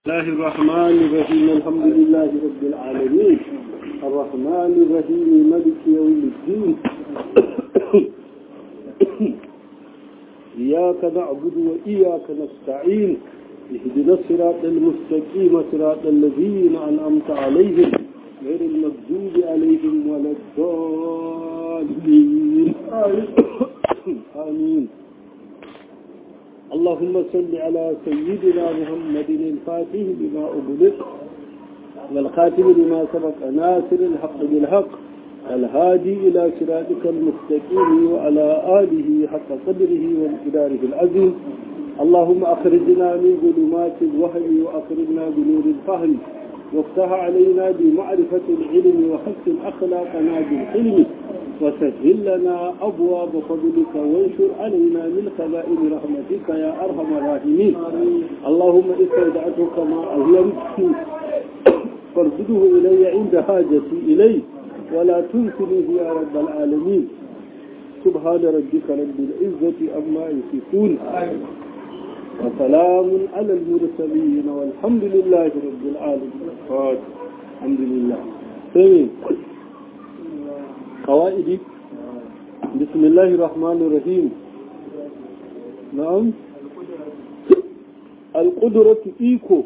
الله الرحمن الرحيم الحمد لله رب العالمين الرحمن الرحيم ملك يوم الدين إياك نعبد وإياك نستعين اهدنا الصراط المستقيم صراط الذين أنعمت عليهم غير المغضوب عليهم ولا الضالين آمين اللهم صل على سيدنا محمد الفاتح بما أغلق والخاتم لما سبق ناصر الحق بالحق الهادي إلى صراطك المستقيم وعلى آله حق قدره وانقداره العظيم اللهم أخرجنا من ظلمات الوهم وأخرجنا بنور الفهم وافتح علينا بمعرفة العلم وحسن أخلاقنا بالحلم وسهل لنا أبواب فضلك وانشر علينا من خزائن رحمتك يا أرحم الراحمين اللهم استودعتك ما أهلمت فارشده إلي عند حاجتي إليه ولا تنسنيه يا رب العالمين سبحان ربك رب العزة أما يصفون وسلام على المرسلين والحمد لله رب العالمين الحمد لله سمين قوائدي بسم الله الرحمن الرحيم نعم القدرة إيكو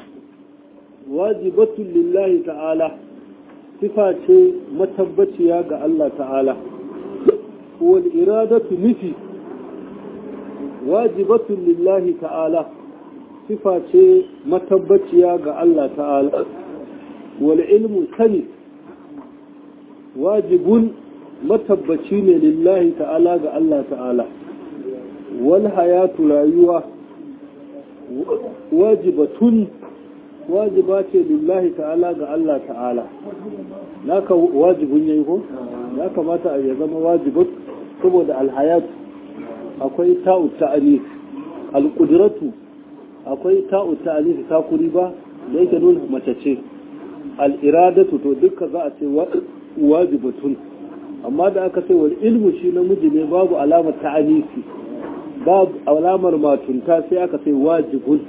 واجبة لله تعالى صفة متبتيا ga Allah ta'ala wal iradatu nufi wajibatun lillahi ta'ala sifa ce matabbaciya ga Allah ta'ala wal ilmu sani wajibun matabbaci ne lillahi ta'ala ga Allah ta'ala wal hayatu rayuwa wajibatun wajiba ce lillahi ta'ala ga Allah ta'ala naka wajibun yayi ko ya kamata a ya zama wajibat saboda alhayatu akwai ta'u ta'anis alqudratu akwai ta'u ta'anis ta kuri ba da yake nuna mace ce al'iradatu to duka za a ce wajibatun amma da aka ce wal ilmu shi namiji ne babu alamar ta'anisi babu alamar matunta sai aka ce wajibun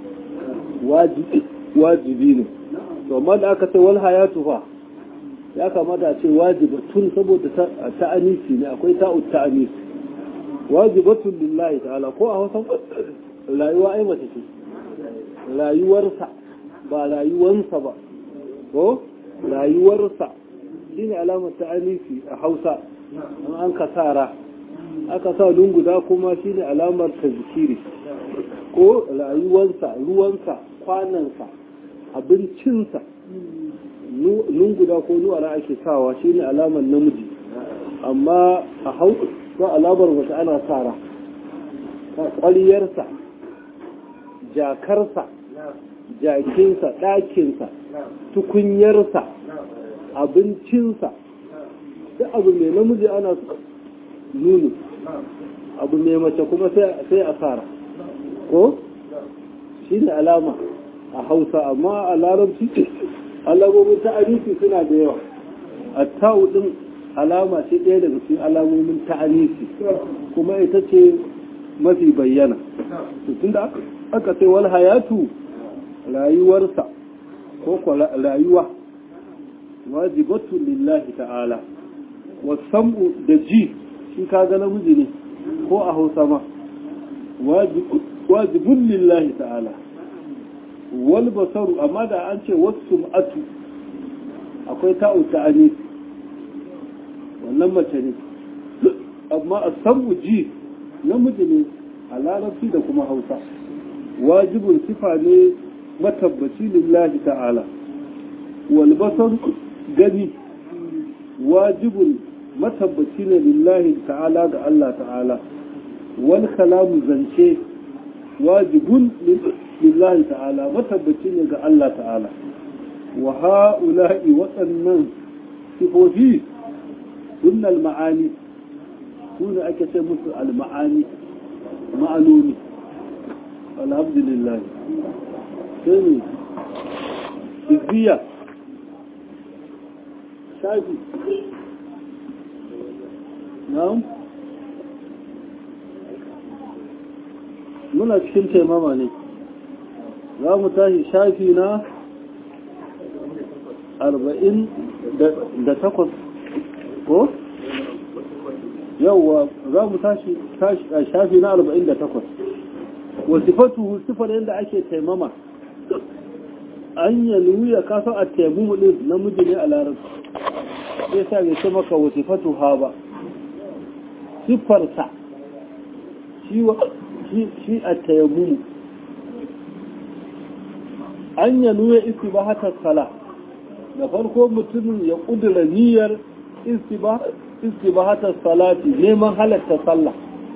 wajibi ne to amma da aka ce wal hayatu fa ya kamata a ce wajibatun saboda ta'anisi ne akwai ta'u ta'anisi wajibatun lillahi ta'ala ko a wasan rayuwa ai mace ce rayuwarsa ba rayuwansa ba ko rayuwarsa shine alamar ta'anifi a hausa an an kasara aka sa lunguda kuma shine alamar tazkiri ko rayuwarsa ruwansa kwanansa abincinsa lunguda ko nuwara ake sawa shine alamar namiji amma a hausa ko alamar mace ana sara ƙwariyarsa jakarsa jakinsa ɗakinsa tukunyarsa abincinsa duk abu mai namiji ana nuni abu mai mace kuma sai a sara ko shi ne alama a hausa amma a larabci alamomin ta'arifi suna da yawa a ta'u ɗin alama ce ɗaya daga cikin alamomin ta'anisi kuma ita ce mafi bayyana tun da aka ce wal hayatu rayuwarsa ko rayuwa wajibatu lillahi ta'ala wasam'u da ji shi kaga namiji ne ko a hausa ma wajibun lillahi ta'ala wal basaru amma da an ce wasu atu akwai ta'u ta'anisi wannan mace ne amma a samu ji namiji ne a larabci da kuma hausa wajibin sifa ne matabbaci lillahi ta'ala walbasar gani wajibin matabbaci ne lillahi ta'ala ga Allah ta'ala wal kalamu zance wajibun lillahi ta'ala matabbaci ne ga Allah ta'ala wa ha'ula'i waɗannan sifofi دون المعاني دون أكثر مثل المعاني معلومي الحمد لله ثاني إذبية شايفي نعم muna cikin taimama ne za mu tashi shafi na arba'in da takwas ko? yauwa za mu tashi shafi na arba'in da takwas wasifatu sifar yadda ake taimama an yi ya kasan a taimu ɗin namiji ne a larabci sai sa bai ce maka wasifatu ha ba siffarsa shi a taimu an yi nuya istibahatar sala da farko mutumin ya ƙudura niyyar istibahatar salati neman halatta sallah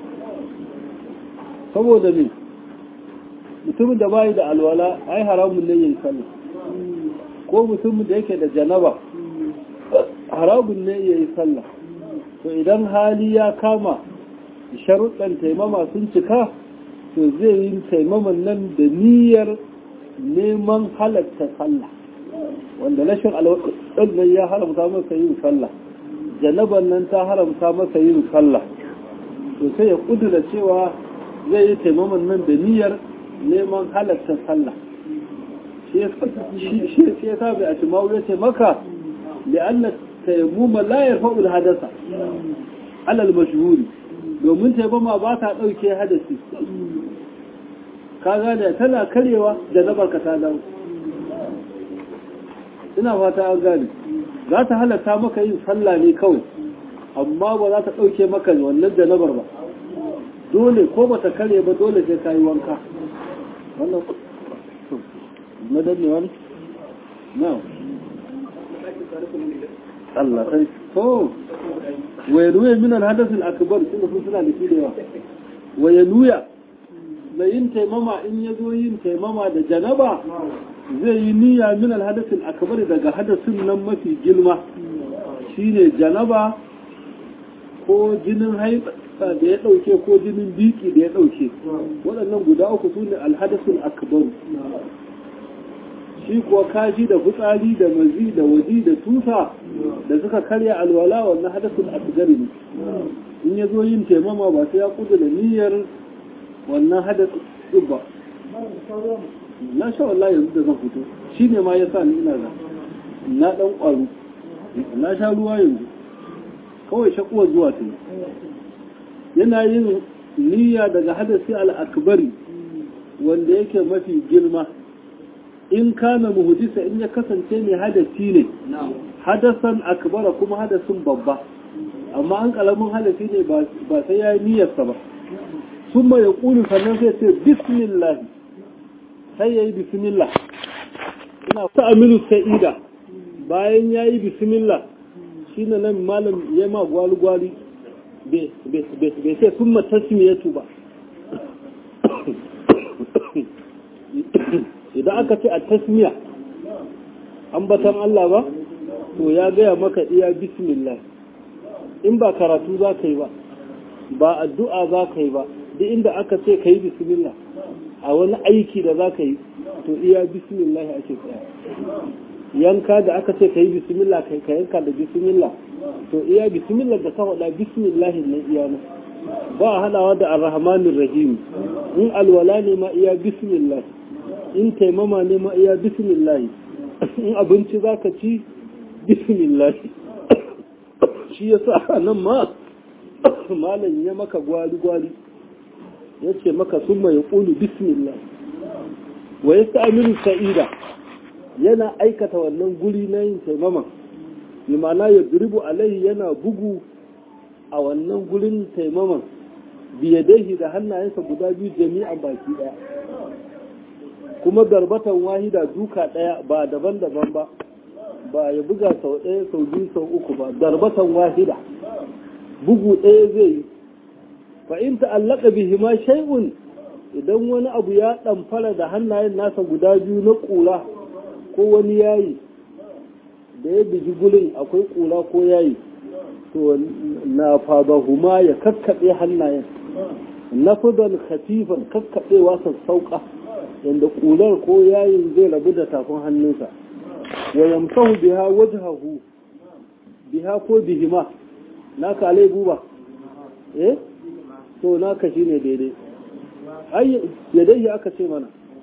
saboda ne mutumin da bayi da alwala ai haramun ne yin sallah ko mutumin da yake da janaba haramun ne yayi sallah to idan hali ya kama sharuɗan taimama sun cika to zai yi taimaman nan da niyyar neman halatta sallah wanda rashin alwaɗin nan ya haramta masa yin sallah janaban nan ta haramta masa yin sallah to sai ya kudura cewa zai yi taimaman nan da niyyar neman halatta sallah shi ya sa bai a cimawu ya ce maka li'anna taimuma la yarfa'ul hadasa alal mashhuri domin taimama ba ta ɗauke hadasi ka gane tana karewa da zabar ka ta dawo ina fata an gane za ta halatta maka yin sallah ne kawai amma ba za ta ɗauke maka wannan janabar ba dole ko ba ta kare ba dole sai ka yi wanka wannan madanne wani na Allah sai to wa yanuya min al-hadath al-akbar tunda sun suna da shi yawa wa yanuya da yin taimama in ya zo yin taimama da janaba zai yi niyya min al-hadath al-akbar daga hadasin nan mafi girma shine janaba ko jinin haifa da ya dauke ko jinin biki da ya dauke waɗannan guda uku su ne al-hadath al-akbar shi kuwa kashi da fitsari da mazi da waji da tusa da suka karya alwala wannan hadasul asgari ne in ya zo yin taimama ba sai ya kudu da niyyar wannan hadasul ba na sha wallahi yanzu da zan fito shi ne ma ya sa ni ina da na dan kwaru na sha ruwa yanzu kawai shakuwar zuwa ta yana yin niyya daga hadasi al-akbari wanda yake mafi girma in kana muhdisa in ya kasance mai hadasi ne hadasan akbara kuma hadasin babba amma an kalamin hadasi ne ba sai ya yi niyyarsa ba sun ya ƙulu sannan sai ce bismillah sai ya yi bismillah ina ta aminu sa'ida bayan ya yi bismillah shi na nan malam ya ma gwali-gwali bai sai sun matasmiyatu ba idan aka ce a tasmiya ambatan Allah ba to ya gaya maka iya bismillah in ba karatu za ka yi ba ba addu'a za ka yi ba duk inda aka ce ka yi bismillah a wani aiki da za ka yi to iya bismillah ake tsaya yanka da aka ce ka yi bismillah kai ka yanka da bismillah to iya bismillah da ka faɗa bismillah na iya nan ba hadawa da arrahmanir rahim in alwala ne ma iya bismillah in taimama ne ma iya bismillahi in abinci za ka ci bismillahi shi ya sa nan ma malam ya maka gwali-gwali ya ce maka sun mai ƙulu bismillah wa ya sa'aminu sa'ida yana aikata wannan guri na yin taimama bi ma'ana ya duribu alaihi yana bugu a wannan gurin taimaman biyadaihi da hannayensa guda biyu jami'an baki daya kuma darbatan wahida duka ɗaya ba daban-daban ba ba ya buga sau ɗaya sau biyu sau uku ba darbatan wahida bugu ɗaya zai yi fa in ta'allaka bihi ma shay'un idan wani abu ya ɗamfara da hannayen nasa guda biyu na ƙura ko wani yayi da ya biji gulin akwai ƙura ko yayi to na fadahuma ya kakkaɓe hannayen nafudan khatifan kakkaɓewa sassauƙa yadda ƙular ko yayin zai rabu da tafin hannunsa wa yamsahu biha wajhahu biha ko bihima naka alai guba eh to naka shine daidai ai yadai aka ce mana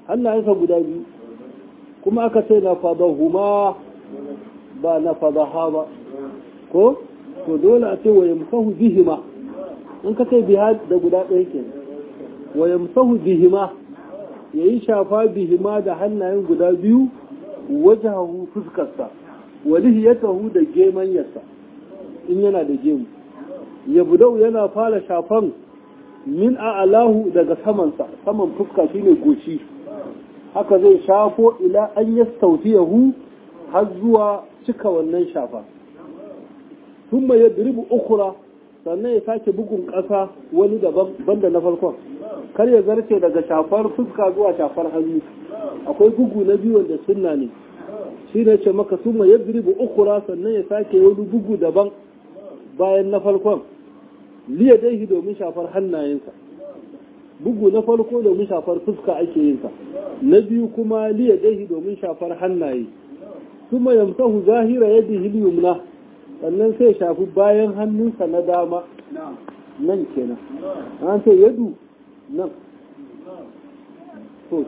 hannayensa guda biyu kuma aka ce na fadahuma ba na fadaha ba ko to dole a ce wa yamsahu bihima in ka ce biha da guda ɗaya ke wa yamsahu bihima yayi shafa bihima da hannayen guda biyu wajahu fuskarsa wa lihiyatahu da gemanyarsa in yana da gemu ya budau yana fara shafan min a'alahu daga samansa saman fuska shine goshi haka zai shafo ila an yastautiyahu har zuwa cika wannan shafa thumma yadribu ukhra sannan ya sake bugun ƙasa wani daban banda na farkon kar ya zarce daga shafar fuska zuwa shafar hannu akwai bugu na biyu wanda sunna ne shi ne ce maka thumma yadribu ukhra sannan ya sake wani bugu daban bayan na farkon liya daihi domin shafar hannayensa bugu na farko domin shafar fuska ake yinsa na biyu kuma liya daihi domin shafar hannaye kuma yamsahu zahira yadda hiliyumna sannan sai shafi bayan hannunsa na dama nan kenan an ce yadu nan to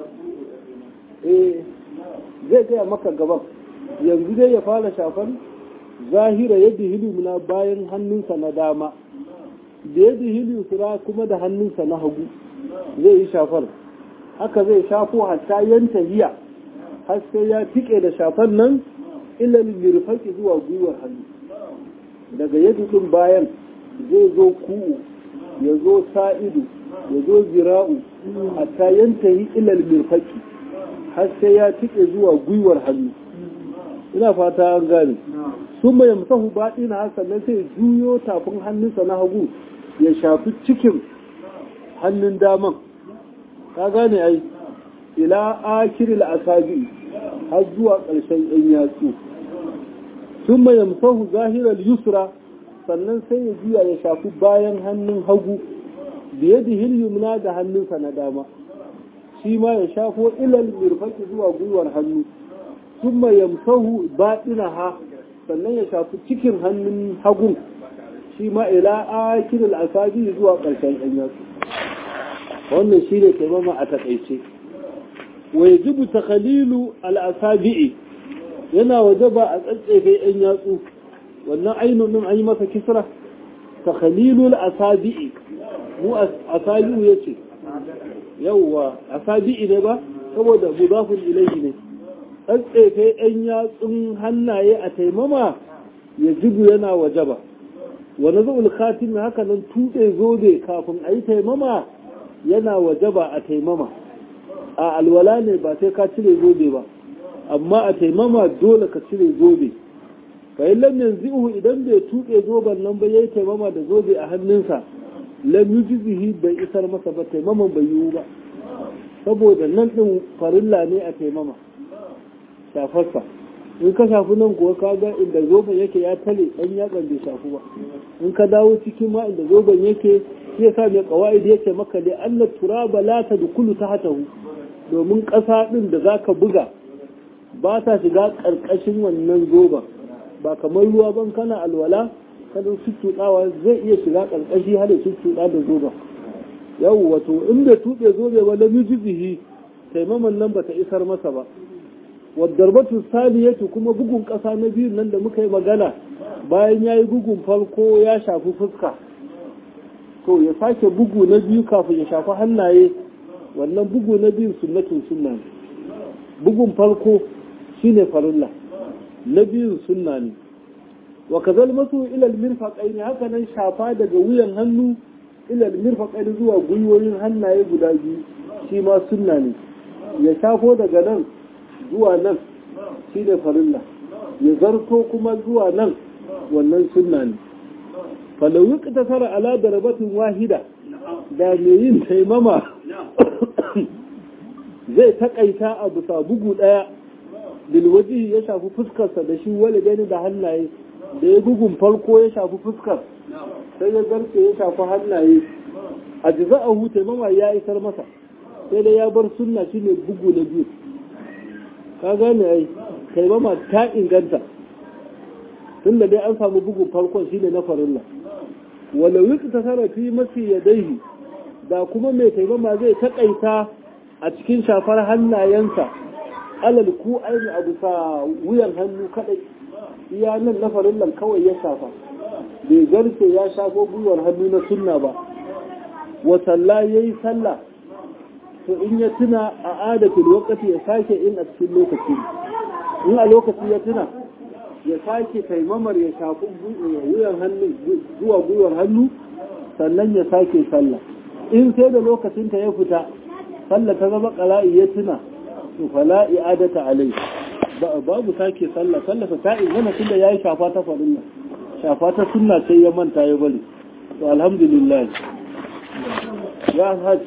eh zai gaya maka gaban yanzu dai ya fara shafar zahira yadda hiliyumna bayan hannunsa na dama da yadda hiliyusura kuma da hannunsa na hagu zai yi shafar haka zai shafo hatta yanta hiya har sai ya tike da shafar nan ilal mirfaki zuwa gwiwar hannu daga yadda din bayan zai zo ku'u ya zo sa'idu ya zo zira'u hatta yanta yi ilal mirfaki har sai ya tike zuwa gwiwar hannu ina fata an gane sun mai musahu baɗi na sannan sai juyo tafin hannunsa na hagu ya shafi cikin hannun daman ka gane ai ila akiril asabi har zuwa ƙarshen ɗan yatsu sun mai yamsahu zahirar yusra sannan sai ya juya ya shafi bayan hannun hagu biye da hilyumna da hannunsa na dama shi ma ya shafo ilal mirfaki zuwa gwiwar hannu sun mai yamsahu baɗina sannan ya shafi cikin hannun hagun shi ma ila akiril asabi zuwa ƙarshen ɗan yatsu wannan shi ne taimama a taƙaice wa yajibu takhalilu al-asabi'i yana wajaba a tsatsefe ɗan yatsu wannan ainun din an yi masa kisra takhalilu al-asabi'i mu asabi'u yace yawwa asabi'i ne ba saboda mudafun ilayhi ne tsatsefe ɗan yatsun hannaye a taimama yajibu yana wajaba wa nazu'ul khatim haka nan tuɗe zobe kafin a yi taimama yana wajaba a taimama a alwala ne ba sai ka cire zobe ba amma a taimama dole ka cire zobe fa in lam yanzihu idan bai tuƙe zoben nan ba yayi taimama da zobe a hannunsa lam yujzihi bai isar masa ba taimaman bai yiwu ba saboda nan din farilla ne a taimama shafarsa in ka shafi nan kuwa ka ga inda zoben yake ya tale dan yatsan bai shafu ba in ka dawo cikin ma inda zoben yake shi yasa mai qawaid yake maka da Allah turaba la tadkhulu tahtahu domin ƙasa din da zaka buga ba ta shiga ƙarƙashin wannan zoben ba kamar ruwa ban kana alwala kada tuttuɗawa zai iya shiga ƙarƙashi har ya tuttuɗa da zoben yau wato in bai tuɓe zobe ba la mijizihi taimaman nan bata isar masa ba wadarbatu saliyatu kuma bugun ƙasa na biyu nan da muka yi magana bayan ya yi bugun farko ya shafi fuska to ya sake bugu na biyu kafin ya shafi hannaye wannan bugu na biyu sunnatun sunna ne bugun farko shine farilla na biyu sunna ne wa kazal masu ilal mirfaqaini haka nan shafa daga wuyan hannu ilal mirfaqaini zuwa gwiwoyin hannaye guda biyu shi ma sunna ne ya shafo daga nan zuwa nan shi ne farilla ya zarto kuma zuwa nan wannan sunna ne falawi ta tara ala darabatin wahida da mai yin taimama zai takaita a bisa bugu daya bilwaji ya shafi fuskarsa da shi wale gani da hannaye da ya bugun farko ya shafi fuskar sai ya zarce ya shafi hannaye a jiza'ahu taimama ya isar masa sai dai ya bar sunna shine bugu na biyu ka gane ai taimama ta inganta tun da dai an samu bugun farkon shine na farilla wala wiki ta sarrafi mafi yadaihi da kuma mai taimama zai taƙaita a cikin shafar hannayensa alal ku aini a bisa wuyan hannu kadai iya nan na farillan kawai ya shafa bai garce ya shafo gwiwar hannu na sunna ba wa sallah yayi sallah to in ya tuna a adatul waqti ya sake in a cikin lokaci in a lokaci ya tuna ya sake taimamar ya shafi wuyan hannu zuwa gwiwar hannu sannan ya sake sallah in sai da lokacin ta ya fita sallah ta zama qala'i ya tuna to fala i'adata alai babu sake sallah sallah ta ingana tunda yayi shafa ta farilla shafa ta sunna sai ya manta ya bari to alhamdulillah ya haji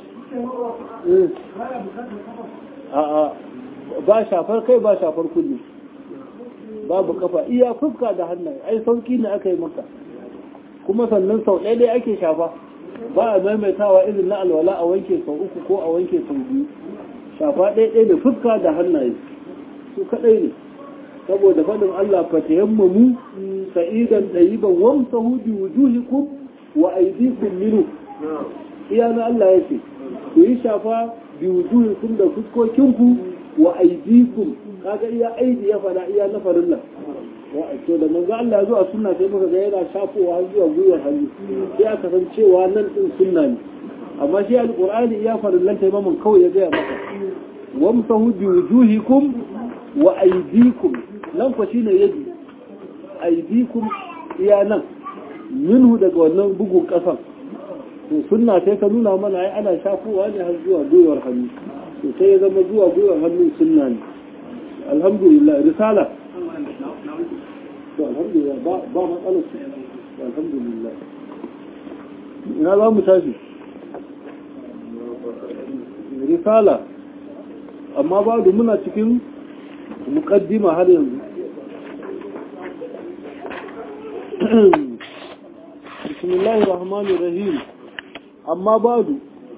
a ba shafar kai ba shafar kulli babu kafa iya fuska da hannaye ai sauki ne aka yi maka kuma sannan sau ɗaya dai ake shafa ba a maimaitawa irin na alwala a wanke sau uku ko a wanke sau biyu shafa ɗaya ɗaya da fuska da hannaye su kaɗai ne saboda faɗin Allah fatayammamu sa'idan ɗayiban wamsahu bi wujuhikum wa aydikum minhu iya na Allah yake ku yi shafa bi wujuhikum da fuskokinku wa aydikum kaga iya aidi ya fada iya na farilla wa to da manzo Allah zuwa sunna sai muka ga yana shafowa har zuwa gwiwar hannu sai aka san cewa nan din sunna ne amma shi alqur'ani ya farillan taimamin kawai ya gaya maka wamsahu bi wujuhikum wa aydikum nan fa shine yadi aydikum iya nan minhu daga wannan bugun kasan to sunna sai ka nuna mana ai ana shafowa ne har zuwa gwiwar hannu to sai ya zama zuwa gwiwar hannu sunna ne alhamdulillah risala to alhamdulillah ba ba matsalar su alhamdulillah ina za mu tashi risala amma ba da muna cikin mukaddima har yanzu bismillahir rahmanir rahim amma badu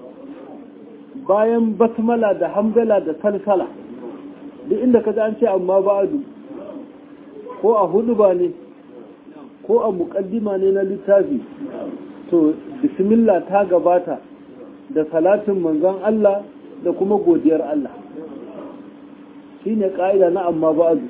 bayan basmala da hamdala da salsala duk inda ka an ce amma ba'adu ko a hudu ba ne ko a muƙaddima ne na littafi to bismillah ta gabata da salatin manzon Allah da kuma godiyar Allah shi ne ƙa'ida na amma ba'adu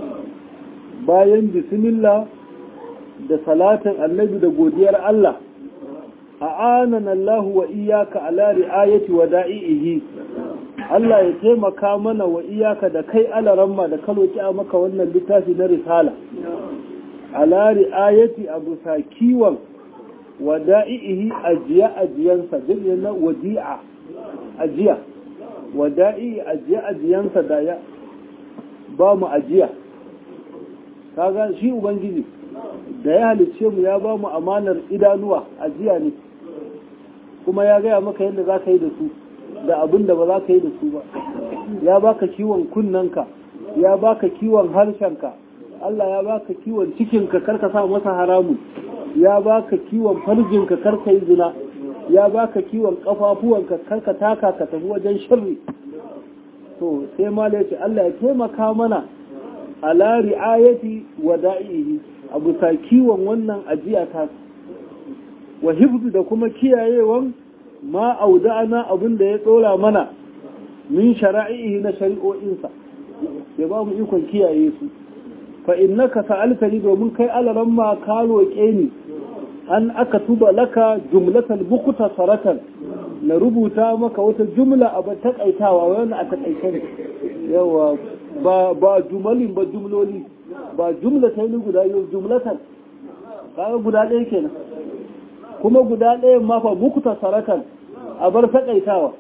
bayan bismillah da salatin annabi da godiyar Allah a'anana Allah wa iyaka ala ri'ayati wa da'ihi Allah ya taimaka mana wa iyaka da kai alaramma da kaloki a maka wannan littafi na risala ala ri'ayati abu sa kiwon wa da'ihi ajiya ajiyansa jirgin na wadi'a ajiya wa da'ihi ajiya ajiyansa da ya ba mu ajiya kaga shi ubangiji da ya halicce mu ya ba mu amanar idanuwa ajiya ne kuma ya gaya maka yadda za ka yi da su da abin da ba za ka yi da su ba ya baka kiwon kunnanka ya baka kiwon harshenka Allah ya baka kiwon cikinka karka sa masa haramun ya baka kiwon farjinka karka yi zina ya baka kiwon kafafuwanka karka taka ka tafi wajen shirri to sai ma ce Allah ya taimaka mana ala ri'ayati wa da'ihi abu sa kiwon wannan ajiya ta wa hifzu da kuma kiyayewan ma auda'ana abin da ya tsora mana min shara'ihi na shari'o'insa ya ba mu ikon kiyaye su fa innaka sa'altani domin kai alaran ma ka roƙe ni an aka tuba laka jumlatal bukuta saratan na rubuta maka wata jumla a ba takaitawa wani a takaice ne yawa ba ba jumalin ba jumloli ba jumlata ne guda yau jumlatan kaga guda ɗaya kenan kuma guda ɗaya ma fa bukuta saratan a bar takaitawa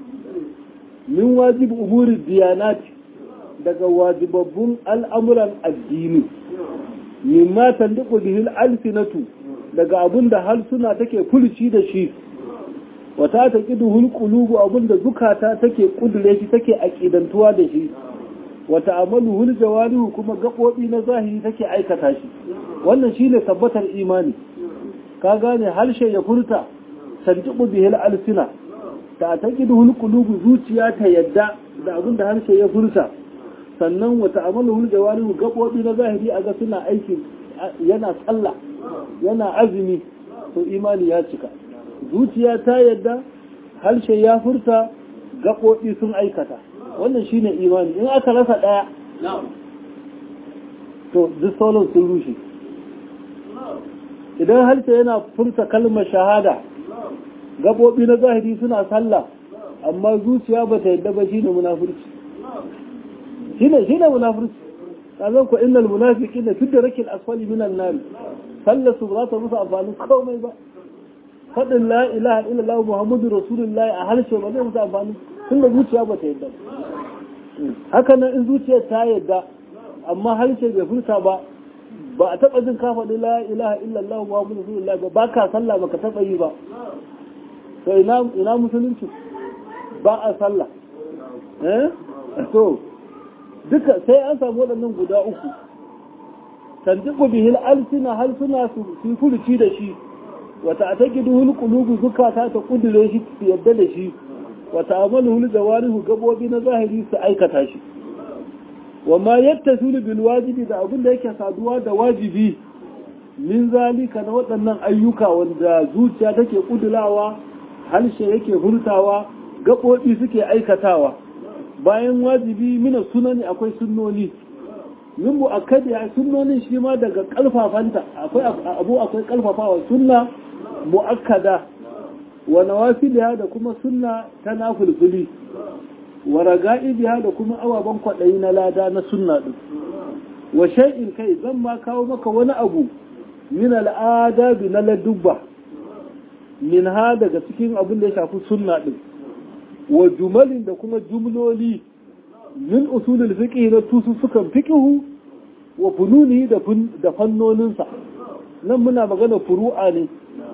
min wajib umuri diyanati daga wajibabbun al'amuran addini mimma tandiku bihil alsinatu daga abin da harsuna take fulci da shi wata ta ƙiduhul ƙulubu abin da zukata take ƙudure shi take aƙidantuwa da shi wata amaluhul jawarihu kuma gaɓoɓi na zahiri take aikata shi wannan shi ne tabbatar imani ka gane harshe ya furta tandiku bihil alsina ta ta ƙiduhul ƙulubu zuciya ta yadda da abin da harshe ya furta sannan wata amaluhul jawarihu gaɓoɓi na zahiri a ga suna aiki yana tsalla yana azumi to imani ya cika zuciya ta yadda harshe ya furta gaɓoɓi sun aikata wannan shine imani in aka rasa ɗaya to duk sauran sun rushe idan harshe yana furta kalmar shahada gaɓoɓi na zahiri suna sallah amma zuciya ba ta yadda ba shine munafurci shine shine munafurci kazan ku innal munafiqina fi darakil asfali minan nar sallatu ba ta musu amfani komai ba faɗin la ilaha illallah muhammadu rasulullahi a harshe ba zai musu amfani tun da zuciya ba ta yadda haka nan in zuciyar ta yadda amma harshe bai furta ba ba a taɓa jin ka faɗi la ilaha illallah muhammadu rasulullahi ba ba ka sallah ba ka taɓa yi ba to ina ina musulunci ba a sallah eh to duka sai an samu waɗannan guda uku tantiku bihil alsina halsuna su furuci da shi wata a ta gidu qulubu zukata ta kudure shi su yadda da shi wata amalu hul jawarihu gabobi na zahiri su aikata shi wa ma yattasilu bil wajibi da abin da yake saduwa da wajibi min zalika na waɗannan ayyuka wanda zuciya take kudulawa harshe yake hurtawa gabobi suke aikatawa bayan wajibi mina sunani akwai sunnoni min mu'akkadi a sunnonin shi ma daga kalfafanta akwai abu akwai kalfafawa sunna mu'akkada wa nawafiliha da kuma sunna ta nafilfili wa raga'ibiha da kuma ababen kwaɗayi na lada na sunna din wa shay'in kai zan ma kawo maka wani abu min al'adabi na ladubba min ha daga cikin abin da ya shafi sunna din wa jumalin da kuma jumloli min usulul fiqh na tusussukan fiqhu wa fununi da da fannoninsa nan muna magana furu'a ne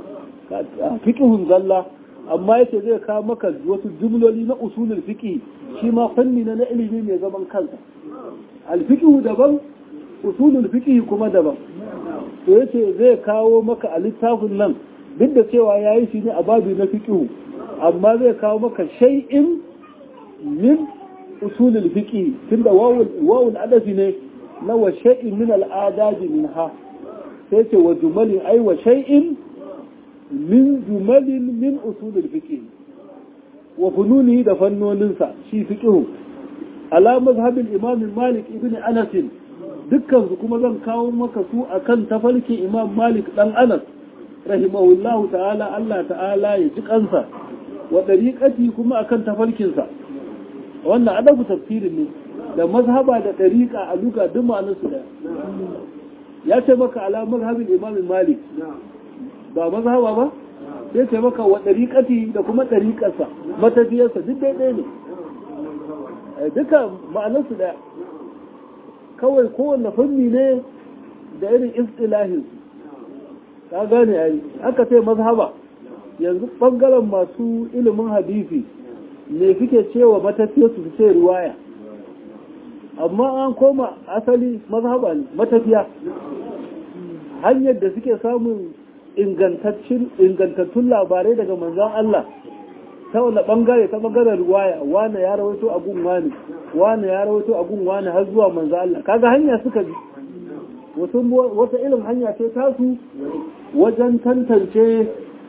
fiqhun zalla amma yace zai kawo maka wasu jumloli na usulul fiqh shi ma fanni na ilimi mai zaman kansa al fiqhu daban usulul fiqh kuma daban to yace zai kawo maka a littafin nan duk da cewa yayi shi ne a babu na fiqhu amma zai kawo maka shay'in min usulul fiqi tunda wawul wawul adafi ne na wa shay'in min al'adadi minha sai ce wa jumalin ai wa shay'in min jumalin min usulul fiqi wa fununi da fannoninsa shi fiqihu ala mazhabin imam malik ibn anas dukkan su kuma zan kawo maka su akan tafarkin imam malik dan anas rahimahullahu ta'ala Allah ta'ala ya ji kansa wa dariqati kuma akan tafarkinsa wannan adabu tafsirin ne da mazhaba da dariqa a luga duk ma'anarsu da ya ce maka ala mazhabin imam malik ba mazhaba ba sai ce maka wa dariqati da kuma dariqarsa matafiyarsa duk daidai ne duka ma'anarsu da kawai kowanne fanni ne da irin istilahin ka gane ai aka ce mazhaba yanzu bangaren masu ilimin hadisi ne suke cewa matafiya su ce riwaya amma an koma asali mazhaba ne matafiya hanyar da suke samun ingantattun labarai daga manzan Allah ta wanda bangare ta bangaren riwaya wane ya rawaito a gun wane wane ya rawaito a gun wane har zuwa manzan Allah kaga hanya suka bi wata irin hanya ce tasu wajen tantance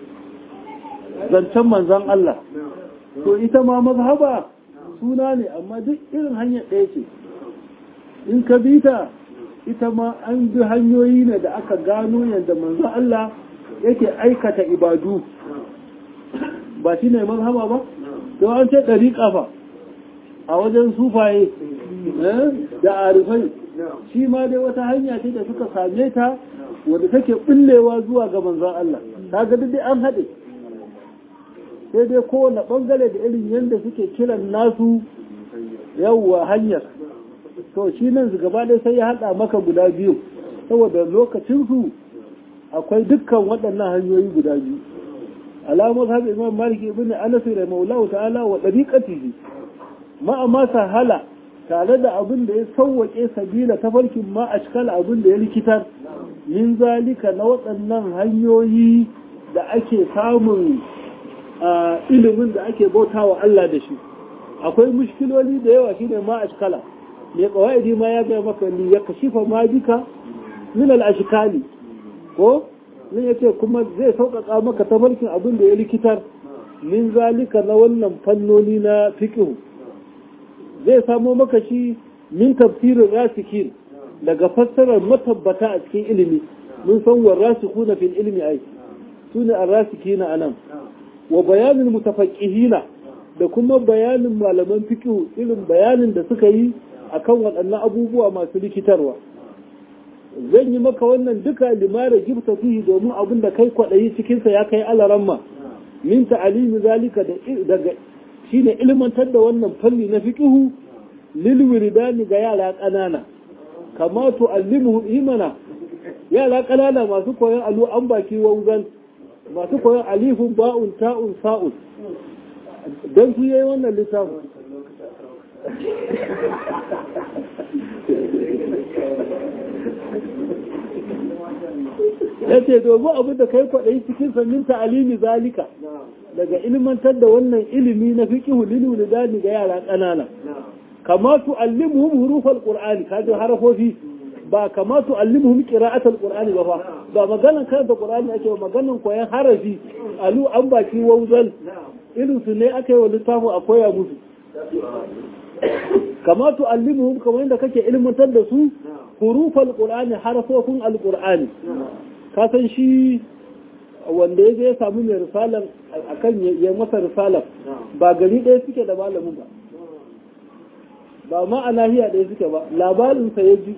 zancen manzan Allah to ita ma mazhaba suna ne amma duk irin hanyar ɗaya ce in ka bi ta ita ma an bi hanyoyi ne da aka gano yadda manzan Allah yake aikata ibadu ba shi ne mazhaba ba to an ce ɗari ƙafa a wajen sufaye da arifai shi ma dai wata hanya ce da suka same ta wadda take ɓullewa zuwa ga manzan Allah ta ga dai an haɗe sai dai kowane ɓangare da irin yadda suke kiran nasu yawwa hanyar to shi nan su gaba ɗaya sai ya haɗa maka guda biyu saboda lokacinsu akwai dukkan waɗannan hanyoyi guda biyu alamar haɗa imam maliki ibn anas da maulahu ta'ala wa ɗariƙatihi ma amma sahala tare da abin da ya sauwaƙe sabila ta farkin ma a cikin abin da ya likitar min zalika na waɗannan hanyoyi da ake samun ilimin da ake bauta wa Allah da shi akwai mushkiloli da yawa shine ma a cikala mai ƙawa'idi ma ya gaya maka ni ya kashifa ma bika min al-ashkali ko nan yace kuma zai sauƙaƙa maka tafarkin abin da ya likitar min zalika na wannan fannoni na fiqh zai samo maka shi min tafsirin rasikin daga fassarar matabbata a cikin ilimi mun san wa rasikuna fil ilmi ai sune ar-rasikina anan wa bayanin mutafaqqihina da kuma bayanin malaman fiqh irin bayanin da suka yi akan waɗannan abubuwa masu likitarwa zan yi maka wannan duka limara gibta fihi domin abin da kai kwaɗayi cikinsa ya kai alaramma min ta'alimi zalika daga shine ilmantar da wannan fanni na fiqhu lil wiridani ga yara ƙanana kama tu'allimuhum imana yara ƙanana masu koyon alu an baki wanzan masu koyon alifun ba'un ta'un sa'un dan su yayi wannan littafin ya ce domin abin da kai kwaɗayi cikin sannin ta'alimi zalika daga ilmantar da wannan ilimi na fiqihu lil wulidani ga yara ƙanana kama tu'allimuhum hurufal qur'ani kaje harafofi ba kama tu'allimuhum qira'atal qur'ani ba fa ba maganan karanta qur'ani ake ba maganan koyan harafi alu an baki wauzal irin su ne aka yi wa littafin a koya musu kama tu'allimuhum kamar yadda kake ilmantar da su hurufal qur'ani harafofin alqur'ani ka san shi wanda ya je ya samu mai risalar akan ya masa risalar ba gari ɗaya suke da malamin ba ba ma a nahiya ɗaya suke ba labarinsa ya ji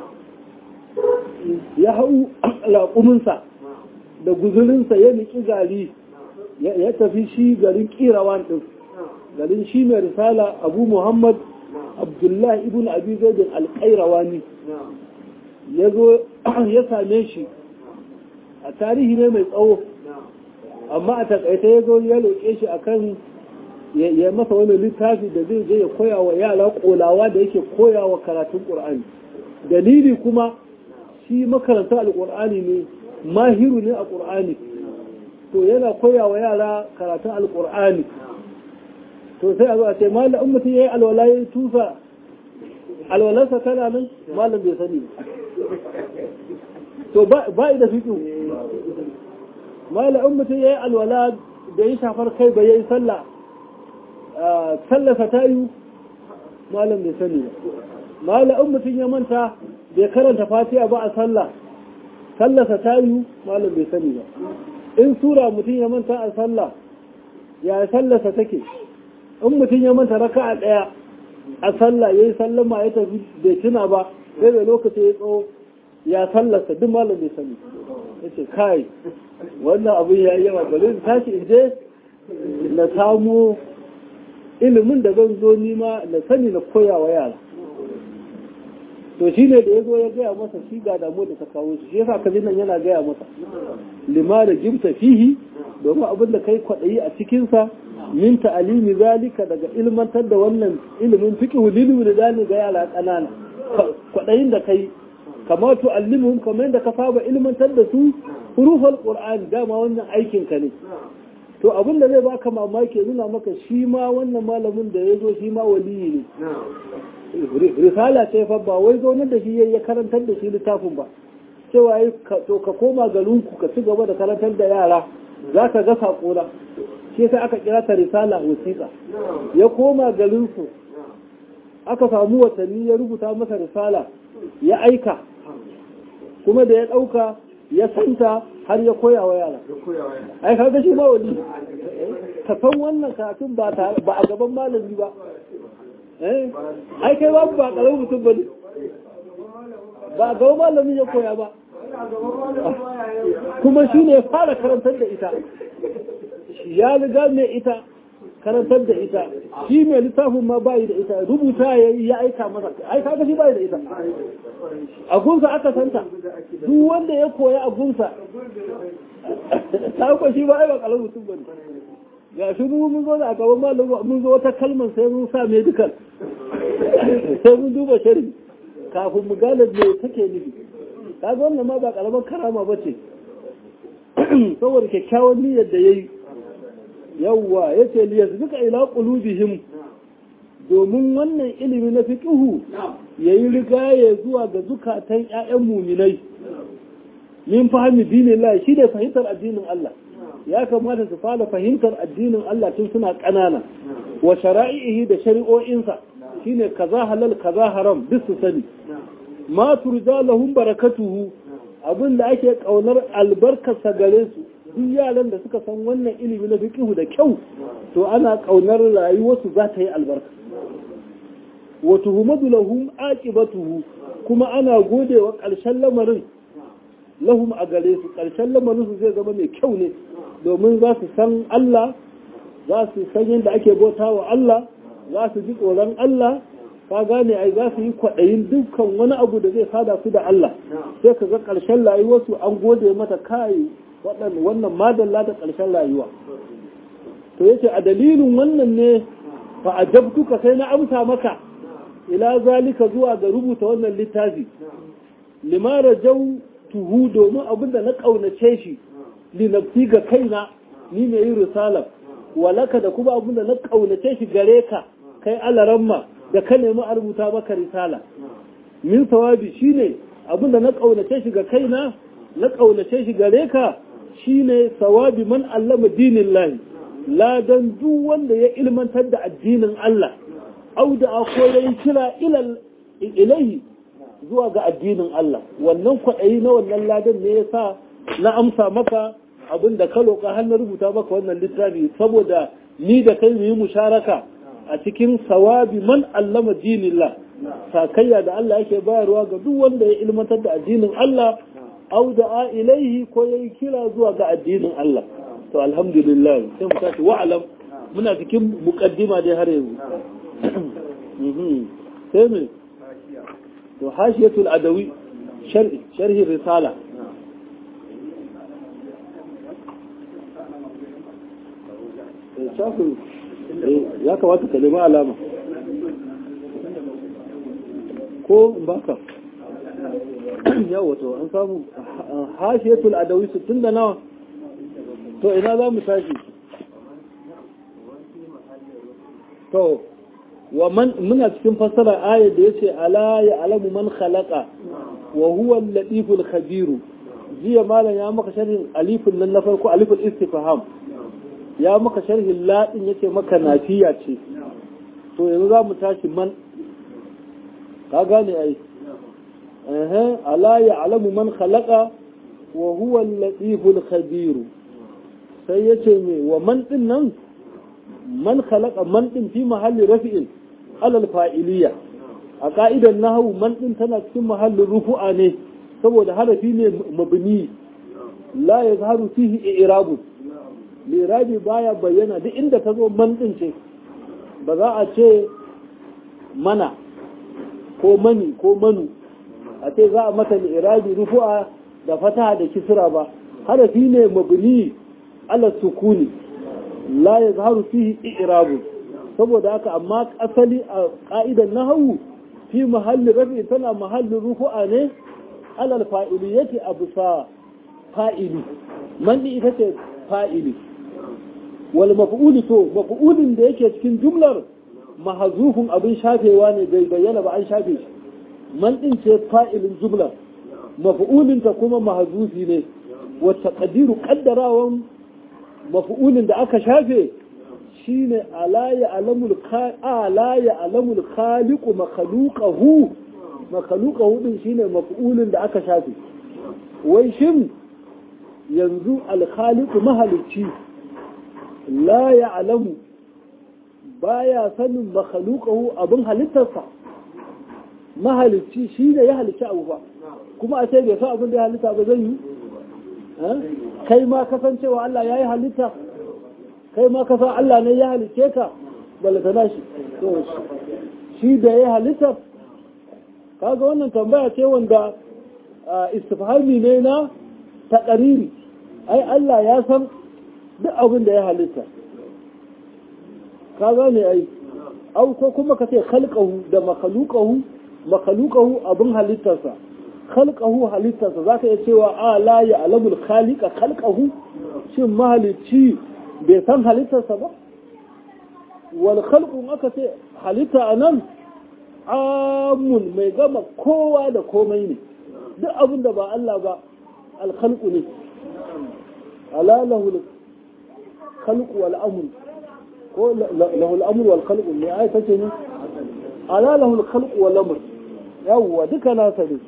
ya hau laƙuminsa da guzurinsa ya niki gari ya tafi shi garin ƙirawan ɗin garin shi mai risala abu muhammad abdullahi ibn abi zaidin alƙairawani ya zo ya same shi a tarihi ne mai tsawo amma a takaita ya zo ya roƙe shi akan ya masa wani littafi da zai je ya koya wa yara kolawa da yake koya wa karatun ƙur'ani dalili kuma shi makaranta alƙur'ani ne mahiru ne a ƙur'ani to yana koya wa yara karatun alƙur'ani to sai a zo a ce malam in mutum ya yi alwala ya yi tusa alwalarsa tana nan malam bai sani to ba da fiƙi malam in mutum ya yi alwala da yi shafar kai bai yi sallah sallasa ta yi malam bai sani ba malam in mutum ya manta bai karanta fatiha ba a sallah sallasa ta yi malam bai sani ba in sura mutum ya manta a sallah ya sallasa take in mutum ya manta raka a ɗaya a sallah ya yi sallama ya tafi bai tuna ba sai da lokaci ya tsawo ya sallasa duk malam bai sani ya ce kai wannan abin ya yi yawa bari in tashi in je na samu ilimin da zan zo nima na sani na koya wa yara to shi ne da ya zo ya gaya masa shi ga damu da ta kawo shi yasa ka nan yana gaya masa lima da jimta fihi domin abin da kai kwaɗayi a cikinsa min ta'alimi zalika daga ilmantar da wannan ilimin fiqhu lil dani ga yara ƙanana kwaɗayin da kai kamar to allimuhum kamar da ka saba ilmantar da su hurufal qur'an dama wannan aikin ka ne to abin da zai baka mamaki nuna maka shi ma wannan malamin da ya zo shi ma waliyi ne risala ce fa ba wai zaunar da shi ya karantar da shi littafin ba cewa yi to ka koma garinku ka ci gaba da karantar da yara za ka ga saƙona shi sai aka kira ta risala wasiƙa ya koma garinsu aka samu watanni ya rubuta masa risala ya aika kuma da ya ɗauka ya santa har ya koya wa yara ai kaga shi ma wali ka san wannan karatun ba a gaban malami ba ai kai babu ba ƙarar mutum ba ne ba a gaban malami ya koya ba kuma shi ne fara karantar da ita ya riga mai ita karantar da ita shi mai littafin ma bayi da ita rubuta ya yi ya aika masa ai kaga shi bayi da ita a gunsa aka santa duk wanda ya koya a gunsa ta shi ba ai ba kalar mutum bane ga shi mu mun zo da a gaban malamu mun zo wata kalmar sai mun sa medical sai mun duba shari kafin mu gane me take nufi kaga wannan ma ba karamar karama ba ce saboda kyakkyawan niyyar da yayi yawwa yace li yasbika ila qulubihim domin wannan ilimi na fiqhu yayi rigaye zuwa ga zukatan ƴaƴan muminai min fahimi dinin Allah shi ne fahimtar addinin Allah ya kamata su fara fahimtar addinin Allah tun suna ƙanana wa shara'ihi da shari'o'insa shine kaza halal kaza haram duk su sani ma turja lahum barakatuhu abin da ake kaunar albarkarsa gare su duk yaran da suka san wannan ilimi na fiqhu da kyau to ana kaunar rayuwarsu za ta yi albarka wa tuhumadu lahum aqibatuhu kuma ana godewa ƙarshen lamarin lahum a gare su ƙarshen lamarin su zai zama mai kyau ne domin za su san Allah za su san yadda ake bauta wa Allah za su ji tsoron Allah ka gane ai za su yi kwaɗayin dukkan wani abu da zai sada su da Allah sai ka ga ƙarshen rayuwarsu an gode mata kai wannan madalla da ƙarshen rayuwa to yace a dalilin wannan ne fa ajabtuka sai na amsa maka ila zalika zuwa ga rubuta wannan littafi limara jau tuhu domin abinda na ƙaunace shi linafsi ga kaina ni mai yin risala walaka da kuma abinda na ƙaunace shi gare ka kai alaramma da ka nemi a rubuta maka risala min sawabi shine abinda na ƙaunace shi ga kaina na ƙaunace shi gare ka shine sawabi man allama dinin lahi ladan duk wanda ya ilmantar da addinin Allah au da akwai kira ilaihi zuwa ga addinin Allah wannan kwaɗayi na wannan ladan ne ya sa na amsa maka abin da ka roƙa har na rubuta maka wannan littafi saboda ni da kai mu yi musharaka a cikin sawabi man allama dinillah sakayya da Allah yake bayarwa ga duk wanda ya ilmantar da addinin Allah au da ilaihi ko yayi kira zuwa ga addinin Allah to alhamdulillah sai mu tashi wa'alam muna cikin muqaddima dai har yanzu sai me to hashiyatul adawi sharhi sharhi risala shafin ya kamata ka nemi alama ko baka yawa to an samu hashiyatul adawi sittin da nawa to ina za mu tashi to wa man muna cikin fassara ayar da yace ala ya alamu man khalaqa wa huwa al-latiful khabir jiya malam ya maka sharhin alifin nan na farko aliful istifham ya maka sharhin la din yace maka nafiya ce to yanzu za mu tashi man ka gane ai eh ala ya alamu man khalaqa wa huwa al-latiful khabir sai yace me wa man din nan man khalaqa man din fi mahalli rafi'in alal fa'iliya a ka'idan nahwu man din tana cikin mahallin rufu'a ne saboda harafi ne mabni la yazharu fihi i'rabu lirabi baya bayyana duk inda ta zo man din ce ba za a ce mana ko mani ko manu a ce za a mata lirabi rufu'a da fataha da kisra ba harafi ne mabni ala sukuni la ya zaharu fihi i'rabu saboda haka amma asali a ka'idan nahawu fi mahalli rafi tana mahallin rufu'a ne alal fa'iliyati abu sa fa'ili man ita ce fa'ili wal maf'uli to maf'ulin da yake cikin jumlar mahazufun abin shafewa ne bai bayyana ba an shafe shi man din ce fa'ilin jumlar maf'ulin ta kuma mahazufi ne wa taqdiru qaddarawan mafi'ulin da aka shafe shine ala ya alamul ala ya alamul khaliqu makhluqahu makhluqahu din shine mafi'ulin da aka shafe wai shin yanzu al khaliqu mahalicci la ya alamu baya sanin makhluqahu abin halittarsa mahalicci shine ya halicci abu ba kuma a ce bai san abin da ya halitta ba zai yi kai ma kasancewa Allah ya yi halitta kai ma kasan Allah ne ya halice ka balatana shi shi da ya halitta kaga wannan tambaya ce wanda istifhami ne na taƙariri ai Allah ya san duk abin da ya halitta ka gane ai au ko kuma ka ce khalqahu da makhluqahu makhluqahu abin halittarsa khalqahu halittarsa zaka iya cewa a la ya alamul khaliqa khalqahu shin mahalicci bai san halittarsa ba wal khalqu aka ce halitta anan amun mai gama kowa da komai ne duk abin da ba Allah ba al khalqu ne alalahu khalqu wal amr ko lahu al amr wal khalqu ne ai tace ne ala lahu al khalqu wal amr yawwa duka nasa ne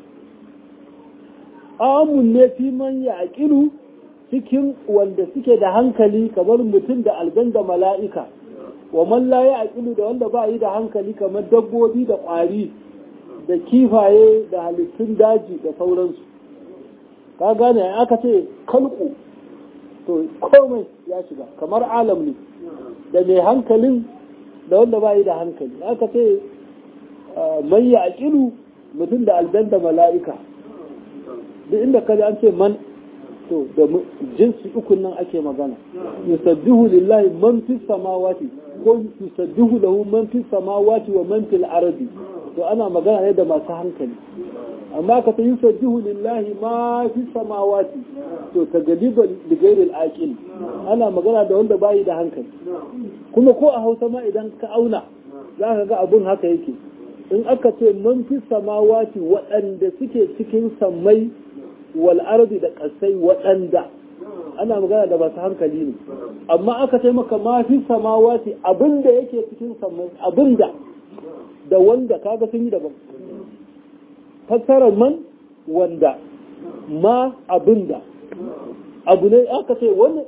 amun ne fi man ya aqilu cikin wanda suke da hankali kamar mutum da algan da mala'ika wa man la ya aqilu da wanda ba yi da hankali kamar dabbobi da ƙwari da kifaye da halittun daji da sauransu ka gane aka ce kalku to komai ya shiga kamar alam ne da mai hankalin da wanda ba yi da hankali aka ce man ya aqilu mutum da aljan da mala'ika duk inda kaji an ce man to da jinsi ukun nan ake magana yusabbihu lillahi man fis samawati ko yusabbihu lahu man fis samawati wa man fil ardi to ana magana ne da masu hankali amma ka ta yusabbihu lillahi ma fis samawati to ta galiba ligairil aqil ana magana da wanda bayi da hankali kuma ko a Hausa ma idan ka auna za ka ga abun haka yake in aka ce man fis samawati waɗanda suke cikin sammai wal ardi da kasai waɗanda ana magana da masu hankali ne amma aka ce maka ma fi samawati abinda yake cikin samai abinda da wanda kaga sun yi daban fassarar man wanda ma abinda abu ne aka ce wani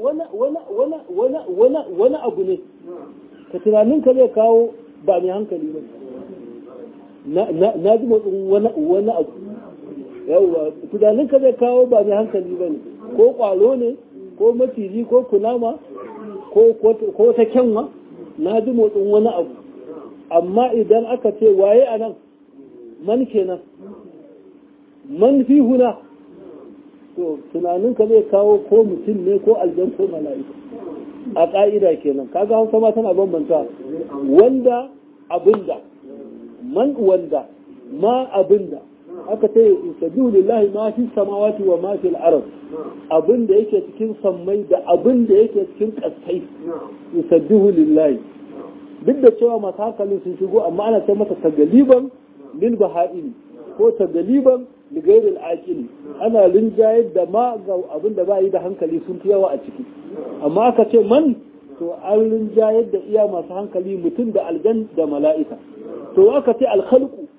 abu ne ka tunanin ka zai kawo ba mai hankali ba na ji motsin wani abu yawwa tunaninka zai kawo ba mai hankali ba ne ko kwalo ne ko maciji ko kunama ko ta kyanwa na ji motsin wani abu amma idan aka ce waye a nan man kenan man fi huna to tunaninka zai kawo ko mutum ne ko aljan ko mala'ika a ƙa'ida kenan kaga hausa ma tana bambanta wanda abinda man wanda ma abinda aka ce yusabbihu lillahi ma fi samawati wa ma fil ard abin da yake cikin sammai da abin da yake cikin kasai yusabbihu lillahi duk da cewa masu hankalin sun shigo amma ana ce masa tagaliban lil baha'ili ko tagaliban li ghairil aqili ana linjayar da ma ga abin da ba yi da hankali sun fi yawa a ciki amma aka ce man to an linjayar da iya masu hankali mutum da aljan da mala'ika to aka ce alkhalqu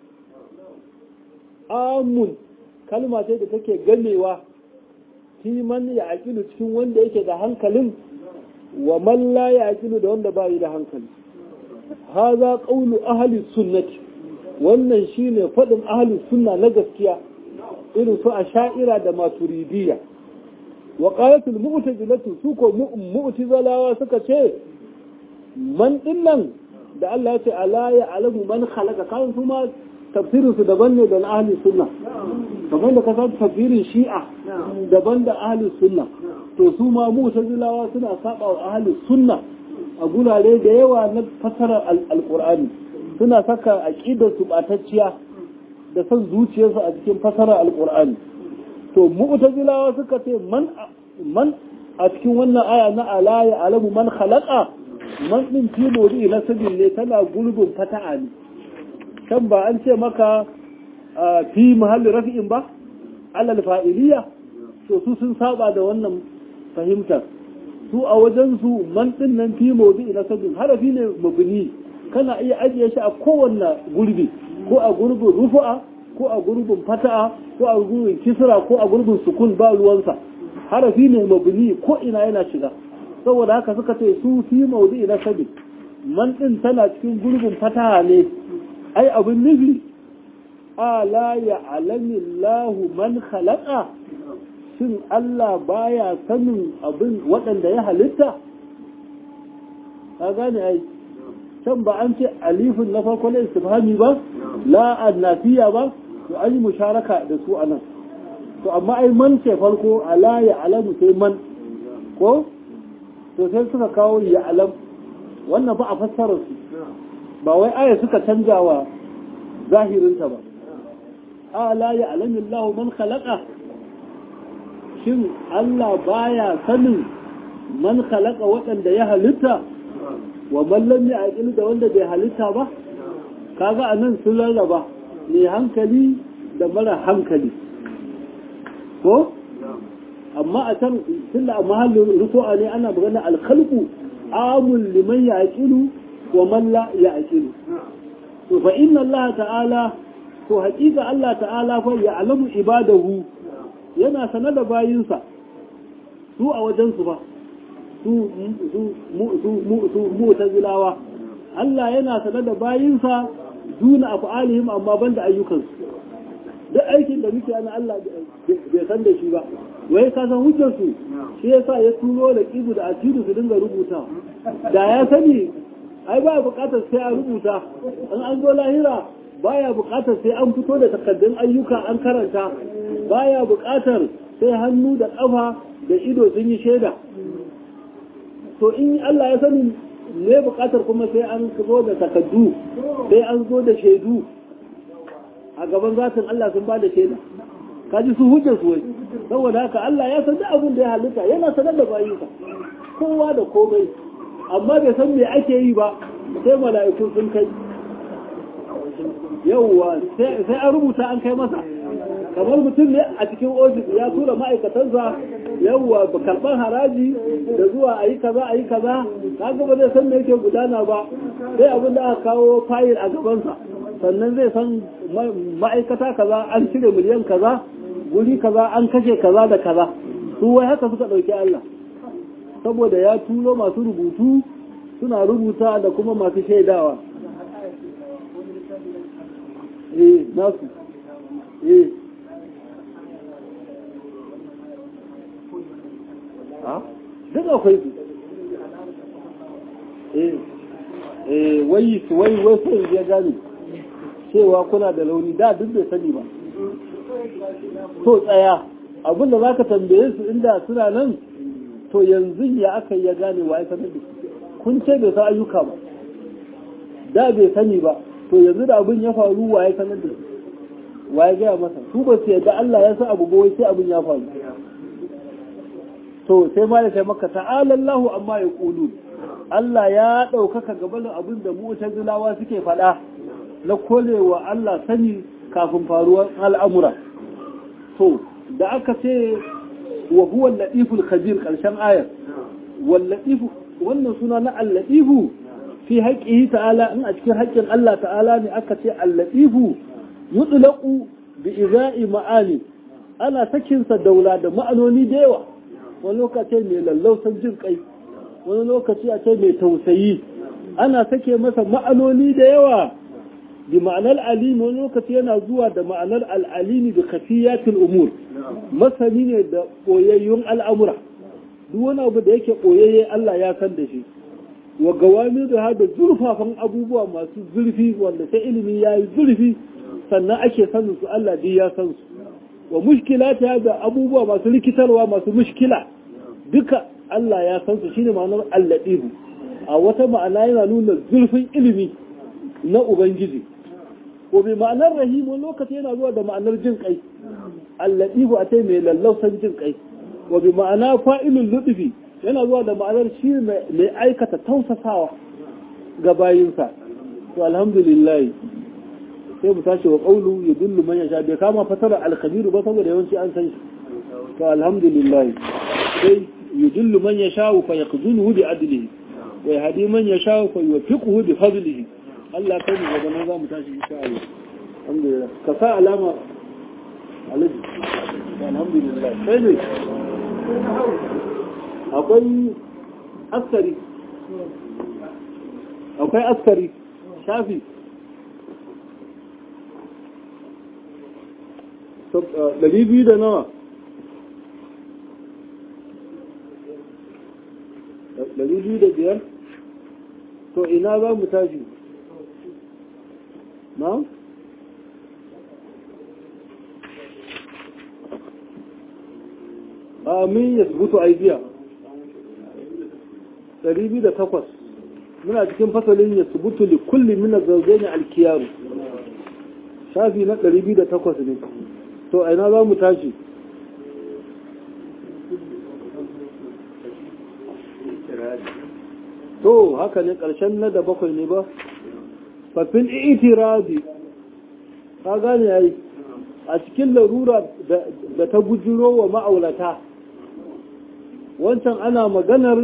amun kalma ce da take ganewa man ya aƙilu cikin wanda yake da hankalin wa man la ya aƙilu da wanda bayi da hankali haza qawlu ahli sunnati wannan shine faɗin ahli sunna na gaskiya irin su asha'ira da maturidiyya wa qalatul mu'tazilatu su ko mu'tazalawa suka ce man dinnan da Allah ya ce ala ya alamu man khalaqa kan kuma tafsirin su daban ne da na ahli sunna kamar da kasar tafsirin shi'a daban da ahli sunna to su ma mu'tazilawa suna saba wa ahli sunna a gurare da yawa na fasarar alqur'ani suna saka aqidar su batacciya da son zuciyarsu a cikin fasarar alqur'ani to mu'tazilawa suka ce man man a cikin wannan aya na ala ya alamu man khalaqa man din fi mawdu'i nasabin ne tana gulbin fata'a ne kan ba an ce maka fi mahalli rafi'in ba alal fa'iliya to su sun saba da wannan fahimtar su a wajen su man din nan fi mawdu'i nasabin harafi ne mabni kana iya ajiye shi a kowanne gurbi ko a gurbin rufu'a ko a gurbin fata'a ko a gurbin kisra ko a gurbin sukun ba ruwansa harafi ne mabni ko ina yana shiga saboda haka suka ce su fi maudu'i na sabi man din tana cikin gurbin fataha ne ai abin nufi ala ya alamillahu man khalaqa shin Allah baya sanin abin waɗanda ya halitta ka gane ai can ba an ce alifin na farko na istifhami ba la annafiya ba to an yi musharaka da su anan to amma ai man ce farko ala ya alamu sai man ko to sai suka kawo ya alam wannan ba a fassarar su ba wai aya suka canja wa zahirinta ba ala ya alamin lahu man khalaqa shin Allah baya sanin man khalaqa waɗanda ya halitta wa man lam ya'qil da wanda bai halitta ba kaga anan sun rarraba ne hankali da mara hankali ko amma a can tunda a mahallin rufu'a ne ana magana alkhalqu amul liman yaqilu wa man la yaqilu to fa inna Allah ta'ala to haƙiƙa Allah ta'ala fa ya'lamu ibadahu yana sanar da bayinsa su a wajen su ba su su su su mu'tazilawa Allah yana sanar da bayinsa duna af'alihim amma banda ayyukansu duk aikin da muke ana Allah bai san da shi ba wai ka san hujjar su shi yasa ya tuno da kibu da atidu su dinga rubuta da ya sani ai ba bukatar sai a rubuta in an zo lahira baya bukatar sai an fito da takaddun ayyuka an karanta baya bukatar sai hannu da kafa da ido sun yi shaida to in Allah ya sani ne bukatar kuma sai an zo da takaddu sai an zo da shaidu a gaban zatin Allah sun ba da shaida kaji su hujjar su wai saboda haka Allah ya san abin da ya halitta yana sanar da bayinsa kowa da komai amma bai san me ake yi ba sai mala'iku sun kai yauwa sai an rubuta an kai masa kamar mutum ne a cikin ofis ya tura ma'aikatansa yauwa ba karɓar haraji da zuwa a yi kaza a yi kaza kaga ba zai san me yake gudana ba sai abin da aka kawo fayil a gabansa sannan zai san ma'aikata kaza an cire miliyan kaza guri kaza an kashe kaza da kaza su wai haka suka ɗauki Allah saboda ya tulo masu rubutu suna rubuta da kuma masu shaidawa eh nasu eh ha duk akwai su eh eh wai su wai wai sai ya gane cewa kuna da launi da duk bai sani ba to tsaya abinda za ka tambaye su inda suna nan to yanzu ya aka ya gane wa ya sanar da kun ce bai san ayyuka ba da bai sani ba to yanzu da abin ya faru wa ya sanar da wa ya gaya masa su ba su yadda Allah ya san abu ba wai sai abin ya faru to sai ma da sai maka ta'ala Allahu amma ya kulu Allah ya ɗaukaka gabanin abin da mu'tazilawa suke faɗa na kolewa Allah sani kafin faruwar al'amura to da aka ce wa huwa al-latiful khabir karshen ayar wal latifu wannan suna na al-latifu fi haqqihi ta'ala in a cikin haƙƙin Allah ta'ala ne aka ce al-latifu yutlaqu bi iza'i ma'ani ana sakin sa daula da ma'anoni da yawa wani lokaci mai lallausan jin kai wani lokaci a ce mai tausayi ana sake masa ma'anoni da yawa bi ma'anar alimi wani lokaci yana zuwa da ma'anar al'alimi da kafiyatul umur masani ne da ɓoyayyun al'amura duk wani abu da yake ɓoyayye Allah ya san da shi wa gawami da da zurfafan abubuwa masu zurfi wanda sai ilimi ya yi zurfi sannan ake sanin su Allah duk ya san su wa mushkila ta da abubuwa masu rikitarwa masu mushkila duka Allah ya san su shine ma'anar alladihu a wata ma'ana yana nuna zurfin ilimi na ubangiji ko bi ma'anar rahimu lokaci yana zuwa da ma'anar jin kai alladihu a ce mai lallausan jin kai wa bi ma'ana fa'ilul ludfi yana zuwa da ma'anar shi mai aikata tausasawa ga bayinsa to alhamdulillah sai mu tashi wa qawlu yudullu man yasha bai kama fatara al-khabir ba saboda yawanci an san shi to alhamdulillah sai yudullu man yasha fa yaqzunuhu bi adlihi wa yahdi man yasha fa yuwaffiquhu bi fadlihi Allah kai mu gaba nan zamu tashi insha Allah alhamdulillah ka sa alama alaji alhamdulillah sai ne akwai askari akwai askari shafi ɗari biyu da nawa ɗari biyu da biyar to ina za mu tashi na? amin ya subutu aibiya ɗari biyu da takwas muna cikin fasalin ya subutu li kulli mina zauzaini alkiyaru shafi na ɗari biyu da takwas ne to aina za mu tashi to haka ne ƙarshen na da bakwai ne ba fafin itirazi ka gane yayi a cikin larura da ta bujiro wa ma'aurata wancan ana maganar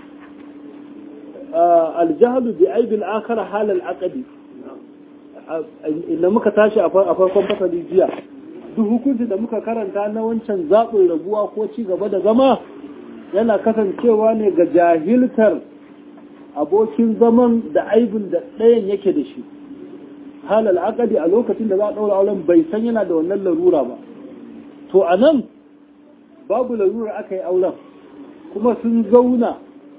aljahlu bi aibil akhar halal aqdi inda muka tashi a farkon fasali jiya duk hukunci da muka karanta na wancan zaɓin rabuwa ko ci gaba da zama yana kasancewa ne ga jahiltar abokin zaman da aibin da ɗayan yake da shi halal akadi a lokacin da za a ɗaura auren bai san yana da wannan larura ba to a nan babu larura aka yi auren kuma sun zauna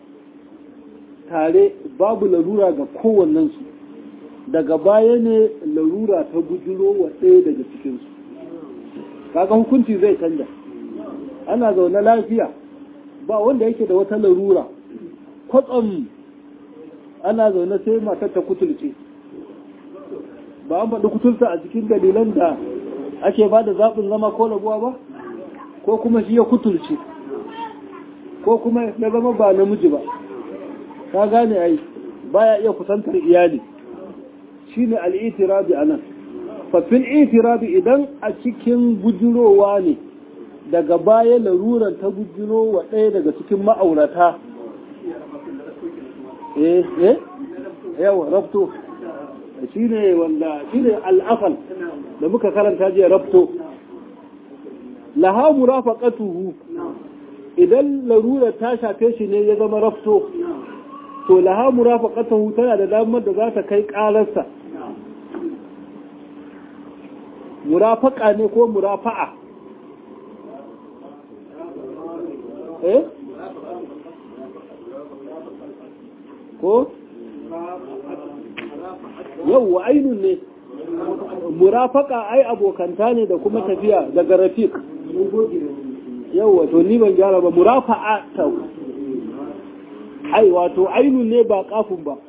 tare babu larura ga kowannensu daga baya ne larura ta bujiro wa ɗaya daga cikinsu kaga hukunci zai canja ana zaune lafiya ba wanda yake da wata larura kwatsam ana zaune sai matar ta kutulce ba an faɗi kutulta a cikin dalilan da ake ba da zaɓin zama ko rabuwa ba ko kuma shi ya kutulce ko kuma ya zama ba namiji ba ka gane ai baya iya kusantar iyali shine al'itirabi anan fafin itirabi idan a cikin bujurowa ne daga baya laruran ta bujiro wa ɗaya daga cikin ma'aurata eh eh yawa rabto shi ne wanda shi ne al'afal da muka karanta jiya rabto laha murafaqatuhu idan larura ta shafe shi ne ya zama rabto to laha murafaqatuhu tana da damar da za ta kai ƙararsa murafaka ne ko murafa'a eh ko yauwa ainun ne murafaka ai abokanta ne da kuma tafiya daga rafiq yauwa to ni ban gyara ba murafa'a ta ai wato ainun ne ba kafin ba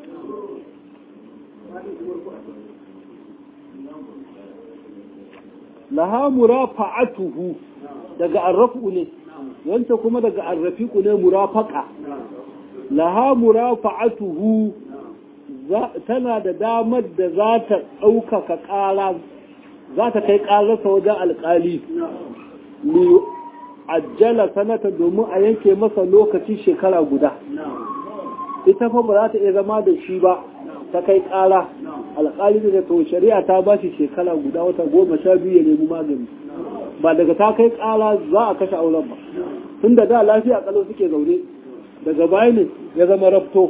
laha murafa'atuhu daga arrafu ne wanta kuma daga arrafiku ne murafaka laha murafa'atuhu tana da damar da za ta ɗaukaka ƙara za ta kai ƙararsa wajen alƙali li ajjala sanata domin a yanke masa lokaci shekara guda ita fa ba za ta iya zama da shi ba ta kai ƙara alƙali da to shari'a ta ba shi shekara guda wata goma sha biyu ya nemi magani ba daga ta kai ƙara za a kashe auren ba tun da da lafiya kalau suke zaune daga baya ne ya zama rafto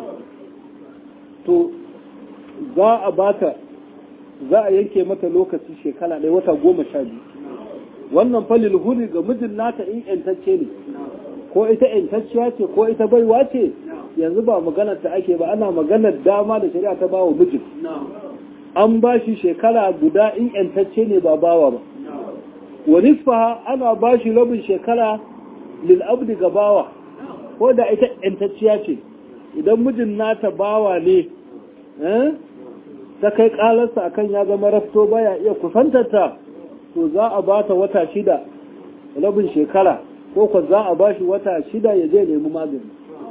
to za a bata za a yanke mata lokaci shekara ɗaya wata goma sha biyu wannan falil huri ga mijin nata in yantacce ne ko ita yantacciya ce ko ita baiwa ce yanzu ba maganar ta ake ba ana maganar dama da shari'a ta bawa mijin an ba shi shekara guda in yantacce ne ba bawa ba wa nisfaha ana ba shi rabin shekara lil abdi ga bawa ko da ita yantacciya ce idan mijin nata bawa ne ta kai kalarsa akan ya zama rafto baya iya kusantarta to za a ba ta wata shida rabin shekara ko ko za a ba shi wata shida ya je nemi magani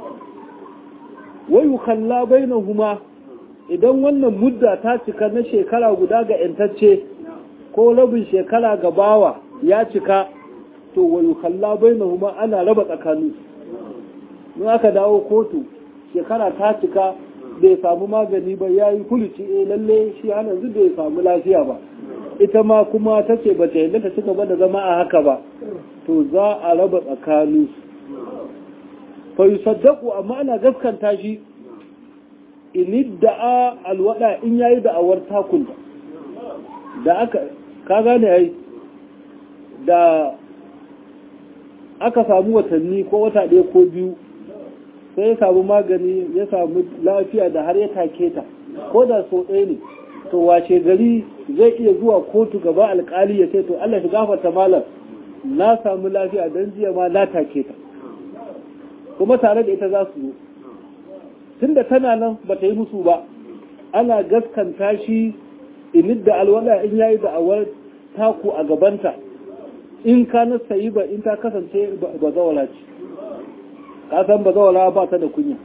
wai kalla bainahuma idan wannan mudda ta cika na shekara guda ga yantacce ko rabin shekara ga bawa ya cika to wai kalla bainahuma ana raba tsakanin in aka dawo kotu shekara ta cika bai samu magani ba ya yi kulici eh lalle shi hana yanzu bai samu lafiya ba ita ma kuma ta ce ba ta yadda ta cika ba da zama a haka ba to za a raba tsakanin fa yusaddaqu amma ana gaskanta shi in da'a alwada in yayi da'awar takun da aka ka gane ai da aka samu watanni ko wata ɗaya ko biyu sai ya samu magani ya samu lafiya da har ya take ta ko da so ɗaya ne to wace gari zai iya zuwa kotu gaba alkali ya ce to Allah shi gafarta malam na samu lafiya don jiya ma na take ta kuma tare da ita za su zo tunda tana nan ba ta yi musu ba ana gaskanta shi in da alwala in yayi da awar taku a gabanta in ka na sayi ba in ta kasance ba zawala ce ka san ba zawala ba ta da kunya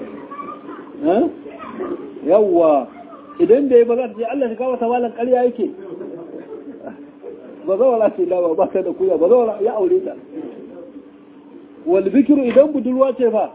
yawwa idan da ya ba za ta ce Allah shi kawo malam ƙarya yake ba zawala ce da ba ta da kunya ba zawala ya aure ta wal bikiru idan budurwa ce fa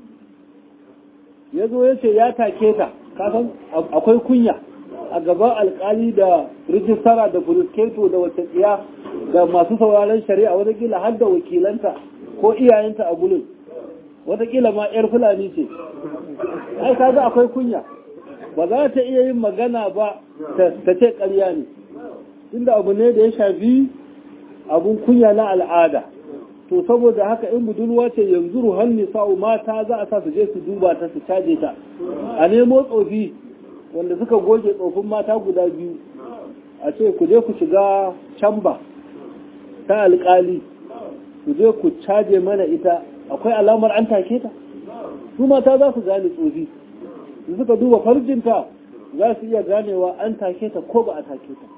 ya zo ya ce ya take ta kasan akwai kunya a gaban alkali da rijistara da burisketo da wata tsiya da masu sauraron shari'a watakila har da wakilanta ko iyayenta a gulun watakila ma 'yar fulani ce ai kaga akwai kunya ba za ta iya yin magana ba ta ce ƙarya ne inda abu ne da ya shafi abun kunya na al'ada to saboda haka in budurwa ce yanzu ruhan nisa'u mata za a sa su je su duba ta su caje ta a nemo tsofi wanda suka goge tsofin mata guda biyu a ce ku je ku shiga camba ta alkali ku je ku caje mana ita akwai alamar an take ta su mata za su gane tsofi su suka duba farjinta za su iya ganewa an take ta ko ba a take ta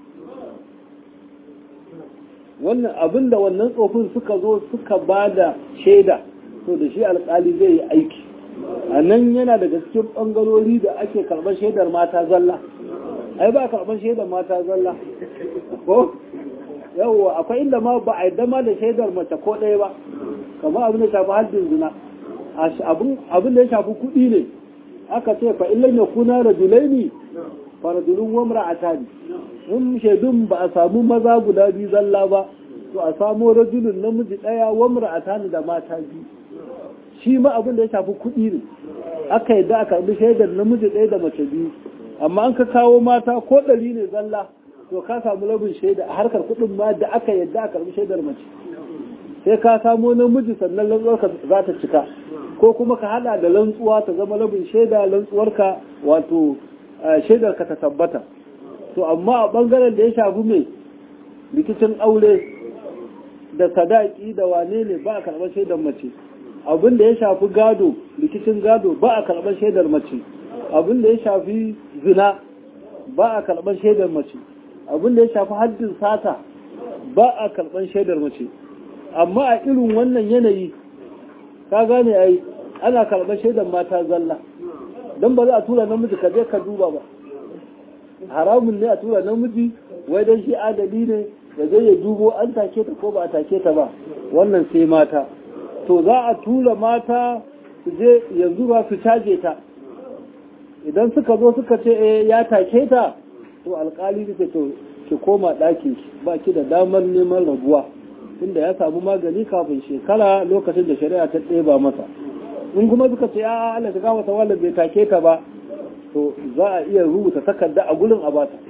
wannan abin da wannan tsofin suka zo suka ba da shaida to da shi alkali zai yi aiki a nan yana daga cikin ɓangarori da ake karɓar shaidar mata zalla ai ba karɓar shaidar mata zalla ko yawwa akwai inda ma ba a yi dama da shaidar mace ko ɗaya ba kamar abin da shafi haddin zina abin da ya shafi kuɗi ne aka ce fa illan ya kuna rajulaini fa rajulun wa imra'atani in shaidun ba a samu maza guda biyu zalla ba to a samu rajulun namiji ɗaya wa imra'atani da mata biyu shi ma abin da ya shafi kuɗi ne aka yadda aka bi shaidar namiji ɗaya da mace biyu amma an ka kawo mata ko ɗari ne zalla to ka samu rabin shaida a harkar kuɗin ma da aka yadda aka bi shaidar mace sai ka samo namiji sannan lantsuwarka za ta cika ko kuma ka hada da lantsuwa ta zama rabin shaida lantsuwarka wato shaidarka ta tabbata to amma a bangaren da ya shafi mai rikicin aure da sadaki da wane ne ba a karɓar shaidar mace abin da ya shafi gado rikicin gado ba a karɓar shaidar mace abin da ya shafi zina ba a karɓar shaidar mace abin da ya shafi haddin sata ba a karɓar shaidar mace amma a irin wannan yanayi ka gane ai ana karɓar shaidar mata zalla don ba za a tura namiji ka je ka duba ba haramun ne a tura namiji wai don shi adali ne da zai ya dubo an take ta ko ba a take ta ba wannan sai mata to za a tura mata su je yanzu ba su caje ta idan suka zo suka ce eh ya take ta to alkali ne to ki koma ɗakin ba ki da damar neman rabuwa inda ya samu magani kafin shekara lokacin da shari'a ta ɗeba masa in kuma suka ce a Allah ta gafa tawalla bai take ta ba to za a iya rubuta takarda a gurin a bata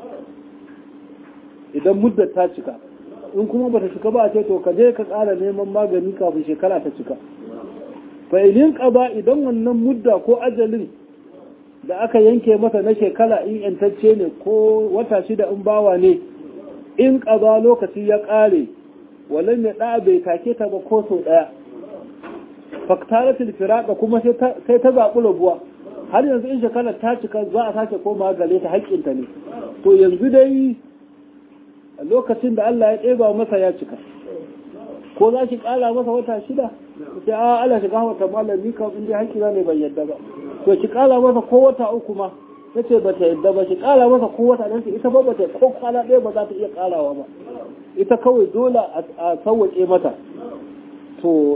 idan muddar ta cika in kuma bata cika ba a ce to ka je ka ƙara neman magani kafin shekara ta cika fa idin qaba idan wannan mudda ko ajalin da aka yanke masa na shekara in yantacce ne ko wata shida in bawa ne in qaba lokaci ya ƙare walan ya da bai take ta ba ko sau daya faktaratul firaqa kuma sai ta zaɓi rabuwa har yanzu in shekarar ta cika za a sake koma gare ta haƙƙinta ne to yanzu dai lokacin da Allah ya ɗeba masa ya cika ko za ki ƙara masa wata shida sai a Allah shiga wata malam ni kam in dai haƙƙina ne ban yadda ba to ki ƙara masa ko wata uku ma nace ba ta yadda ba ki ƙara masa ko wata nan ita ba ba ta ko kwana ɗaya ba za ta iya ƙarawa ba ita kawai dole a sauwaƙe mata to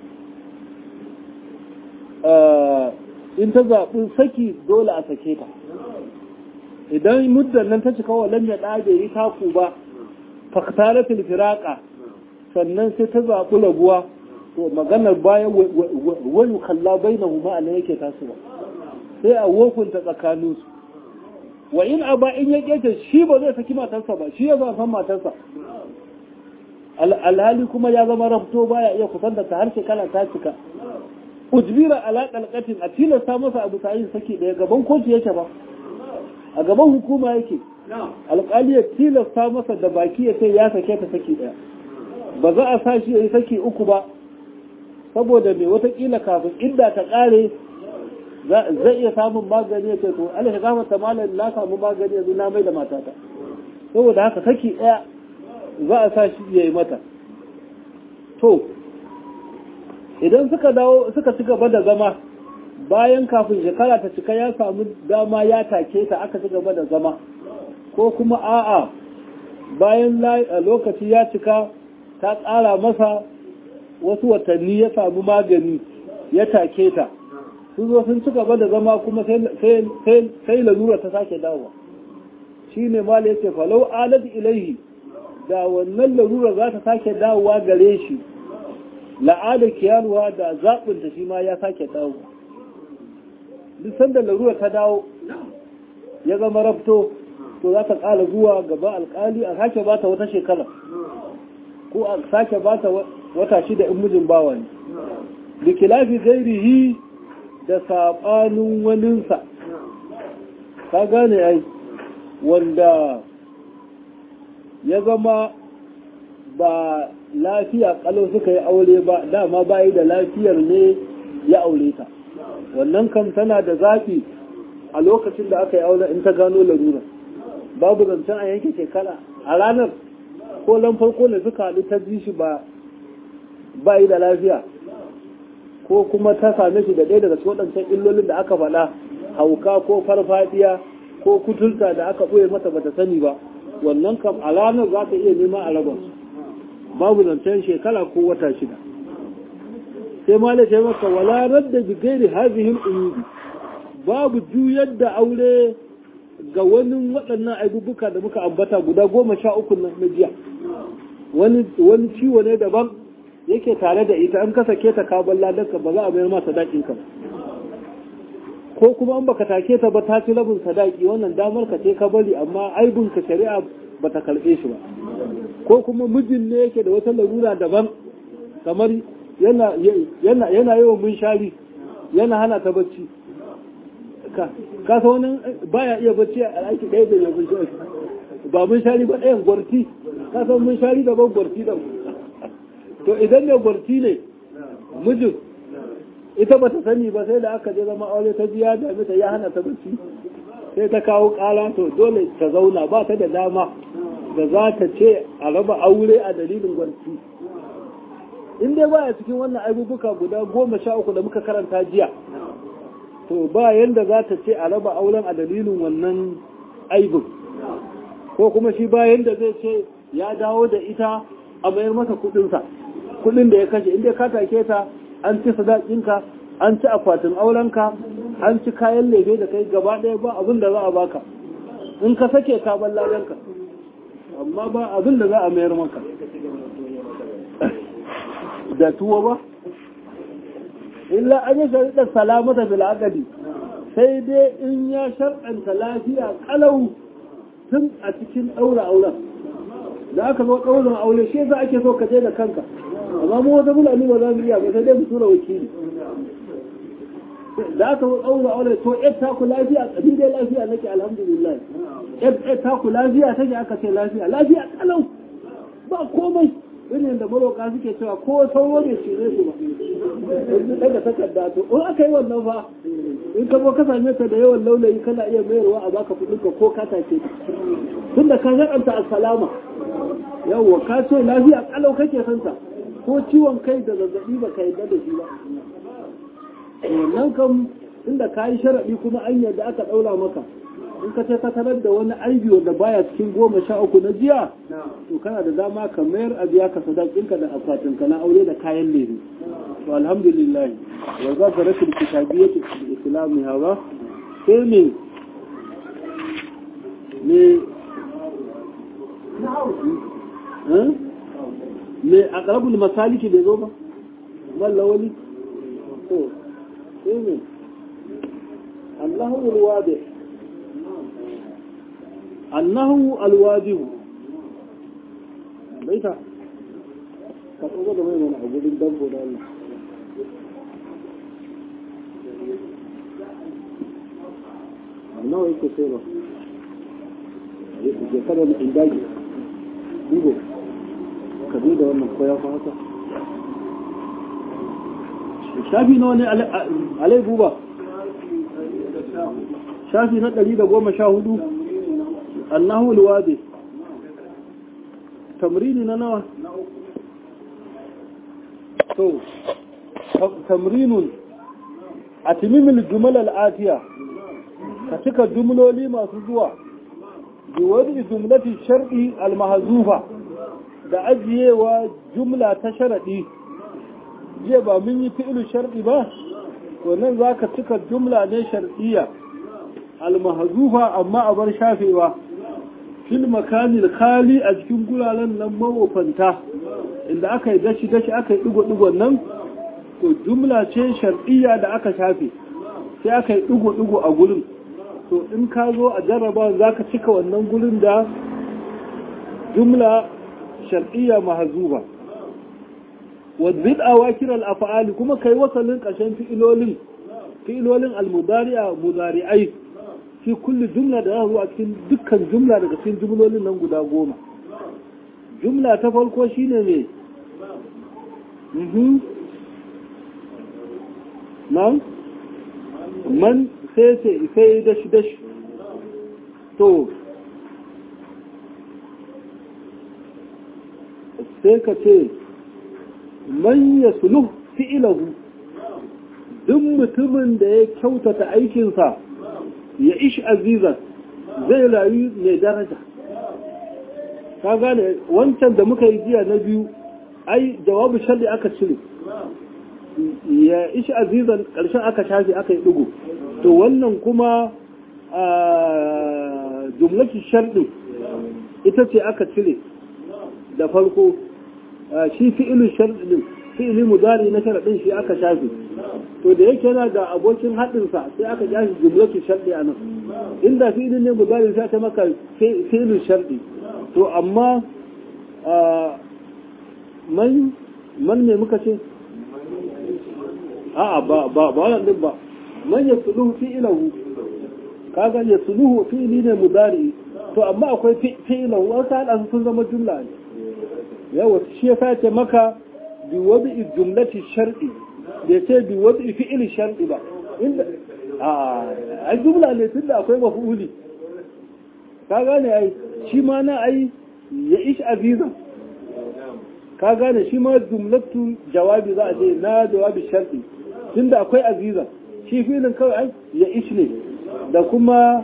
in ta zaɓi saki dole a sake ta idan muddan nan ta cika wa lam ya ɗage yi taku ba faktaratul firaqa sannan sai ta zaɓi rabuwa to maganar bayan wani kalla bai na huma a yake tasowa sai a wokunta tsakaninsu wa in a ba in ya ƙece shi ba zai saki matarsa ba shi ya san matarsa alhali kuma ya zama rafto baya iya kusanta ta har shekara ta cika ujbira ala qalqatin a tilasta masa abu ta yin saki da gaban kotu yake ba a gaban hukuma yake alƙali ya tilasta masa da baki ya ce ya sake ta saki daya ba za a sa shi ya yi saki uku ba saboda mai watakila kafin inda ta ƙare zai iya samun magani ya ce to ala shi gama ta malam na samu magani yanzu na mai da matata saboda haka saki daya za a sa shi ya yi mata to idan suka dawo suka ci gaba da zama bayan kafin shekara ta cika ya samu dama ya take ta aka ci gaba da zama ko kuma a'a bayan lokaci ya cika ta tsara masa wasu watanni ya samu magani ya take ta sun zo sun ci gaba da zama kuma sai lalura ta sake dawowa shi ne mala ya ce falau alad ilaihi da wannan larura za ta sake dawowa gare shi la'adar kiyanuwa da zaɓinta shi ma ya sake dawowa duk sanda larura ta dawo ya zama rafto to za ta ƙara zuwa gaba alƙali a sake ba ta wata shekara ko a sake ba ta wata shida in mijin bawa ne da kilafi gairihi da saɓanin waninsa ka gane ai wanda ya zama ba lafiya kalau suka yi aure ba dama bayi da lafiyar ne ya aure ta wannan kan tana da zafi a lokacin da aka yi aure in ta gano larura babu zancen a yanke shekara a ranar ko lan farko ne suka haɗu ta ji shi ba bayi da lafiya ko kuma ta same shi da ɗaya daga cikin waɗancan illolin da aka faɗa hauka ko farfadiya ko kuturta da aka ɓoye mata bata sani ba wannan kam a ranar za ta iya nema a raba babu zancen shekara ko wata shida sai ma da maka wala radda bi gairi hazihin umudi babu juyar da aure ga wani waɗannan aibubuka da muka ambata guda goma sha uku na jiya wani ciwo ne daban yake tare da ita an kasa ke ta kabon ladarka ba za a mayar ma sadakin ka ko kuma an baka take ta ba ta ci rabin sadaki wannan damar ka ce ka bari amma aibin ka shari'a ba ta karɓe shi ba ko kuma mijin ne yake da wata larura daban kamar yana yana yana yawan munshari yana hana ta bacci ka ka wani baya iya bacci a aiki ɗaya da yabin shi ba munshari ba ɗayan gwarti ka san munshari daban gwarti daban to idan ne gwarti ne mijin ita ba ta sani ba sai da aka je zama aure ta biya da mita ya hana ta bacci sai ta kawo kala to dole ta zauna ba ta da dama da za ta ce a raba aure a dalilin gwarti in dai baya cikin wannan aibubuka guda goma sha uku da muka karanta jiya to ba yanda za ta ce a raba auren a dalilin wannan aibin ko kuma shi ba yanda zai ce ya dawo da ita a mayar masa kudinsa kudin da ya kashe inda ka take ta an ci sadakinka an ci akwatin aurenka an ci kayan lefe da kai gaba ɗaya ba abin da za a baka in ka sake ka ban ladanka amma ba abin da za a mayar maka da tuwo ba illa an yi shariɗar salamata bil aqali sai dai in ya sharɗanta lafiya kalau tun a cikin ɗaura auren da aka zo ɗaurin aure shi za ake so ka je da kanka amma mu wata fulani ba za mu iya ba sai dai mu tura wakili da aka zo ɗaurin aure to yar ta ku lafiya ƙabi dai lafiya nake alhamdulillah yar ta ku lafiya take aka ce lafiya lafiya kalau ba komai irin da maroka suke cewa ko sauro ne ce ne su ba yanzu daga takarda to in aka yi wannan fa in ka zo ka same ta da yawan laulayi kana iya mayarwa a baka kuɗin ka ko ka take tun da ka zaɓanta assalama yawwa ka ce lafiya kalau kake son ta ko ciwon kai da zazzabi ba ka yarda da shi ba wannan kam inda ka yi sharaɗi kuma an yadda aka ɗaura maka in ka ce ka tarar da wani aibi wanda baya cikin goma sha uku na jiya to kana da dama ka mayar a biya ka sadakinka da akwatinka na aure da kayan lemu to alhamdulillah wa za ka rashin kitabiyyar islami hawa sai me me me a ƙarabul masaliki bai zo ba mallawali to sai me annahu alwadi annahu alwadihu baita ka tsogo da mai mana a gudun dambo da Allah nawa yake sai ba je kada mu indaji dubo ka bi da wannan koya fa haka shafi nawa ne alai buba shafi na ɗari da goma sha hudu annahu alwadi tamrini na nawa to tamrinun a timimin jumal al'atiya ka cika jumloli masu zuwa biwadi jumlati shar'i almahzufa da ajiyewa jumla ta sharadi jiya ba mun yi fi'ilu sharɗi ba to nan za ka cika jumla ne sharɗiya almahazufa amma a bar shafewa fil makanil khali a cikin guraren nan mawofanta inda aka yi dashi dashi aka yi digo-digon nan to jumla ce shar'iyya da aka shafe sai aka yi digo-digo a gurin to in ka zo a jarraba za ka cika wannan gurin da jumla shar'iyya mahazuba wadbid awakir al-af'ali kuma kai wasalin ƙarshen fi'ilolin fi'ilolin al-mudari'a mudari'ai fi kulli jumla da yahu a cikin dukkan jumla daga cikin jumlolin nan guda goma jumla ta farko shine me mhm man man sai sai sai dashi dashi to sai ka ce man ya suluh fi'ilahu duk mutumin da ya kyautata aikinsa ya ish azizan zai rayu mai daraja ka gane wancan da muka yi jiya na biyu ai jawabu sharri aka cire ya ish azizan ƙarshen aka shafi aka yi ɗigo to wannan kuma jumlaki sharri ita ce aka cire da farko shi fi'ilin sharɗin fi'ili mudari na sharaɗin shi aka shafi to da yake yana da abokin haɗinsa sai aka shafi jumlatu sharɗi a nan inda fi'ilin ne mudari sai ta maka fi'ilin sharɗi to amma man man ne muka ce a'a ba ba ba wannan din ba man ya suluhu fi'ilahu kaga ya suluhu fi'ili ne mudari to amma akwai fi'ilahu wasu haɗa sun zama jumla ne yawa shi ya sace maka bi wadi jumlati shar'i da ce bi wadi fi'il shar'i ba inda a ai jumla ne tunda akwai maf'uli ka gane ai shi ma na ai ya ish azizan ka gane shi ma jumlatu jawabi za a ce na jawabi shar'i tunda akwai azizan shi filin kawai ai ya ish ne da kuma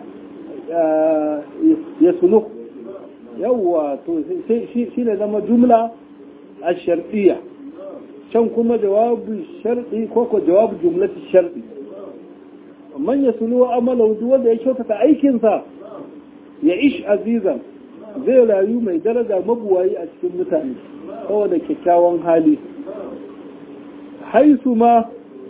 ya suluh yawwa to shi ne zama jumla a shar'iyya can kuma jawabu shar'i ko ko jawabu jumlati shar'i man ya sulu amala duk wanda ya kyautata aikinsa ya ish azizan zai rayu mai daraja mabuwayi a cikin mutane saboda kyakkyawan hali haisu ma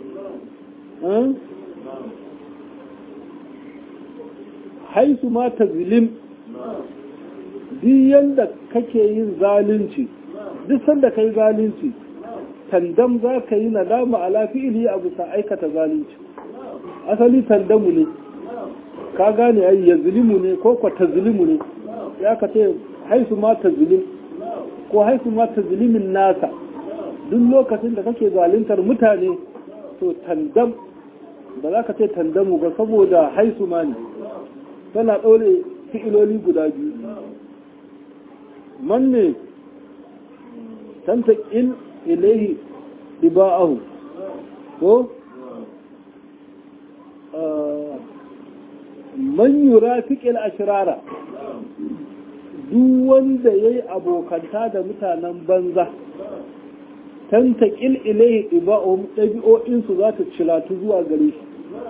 haisu ma tazlim duk yanda kake yin zalunci duk sanda kai zalunci tandam za ka yi nadama ala fi'ili a bisa aikata zalunci asali tandamu ne ka gane ai ya zulimu ne ko kwa tazlimu ne ya ka ce haisu ma tazlim ko haisu ma tazlimin nasa duk lokacin da kake zaluntar mutane to tandam ba za ka ce tandamu ba saboda haisu ma ne tana ɗaure fi'iloli guda biyu man ne tanta in ilaihi iba'ahu ko man yura fiƙil ashirara duk wanda ya yi abokanta da mutanen banza tanta ƙil ilaihi iba'ahu ɗabi'o'insu za ta cilatu zuwa gare shi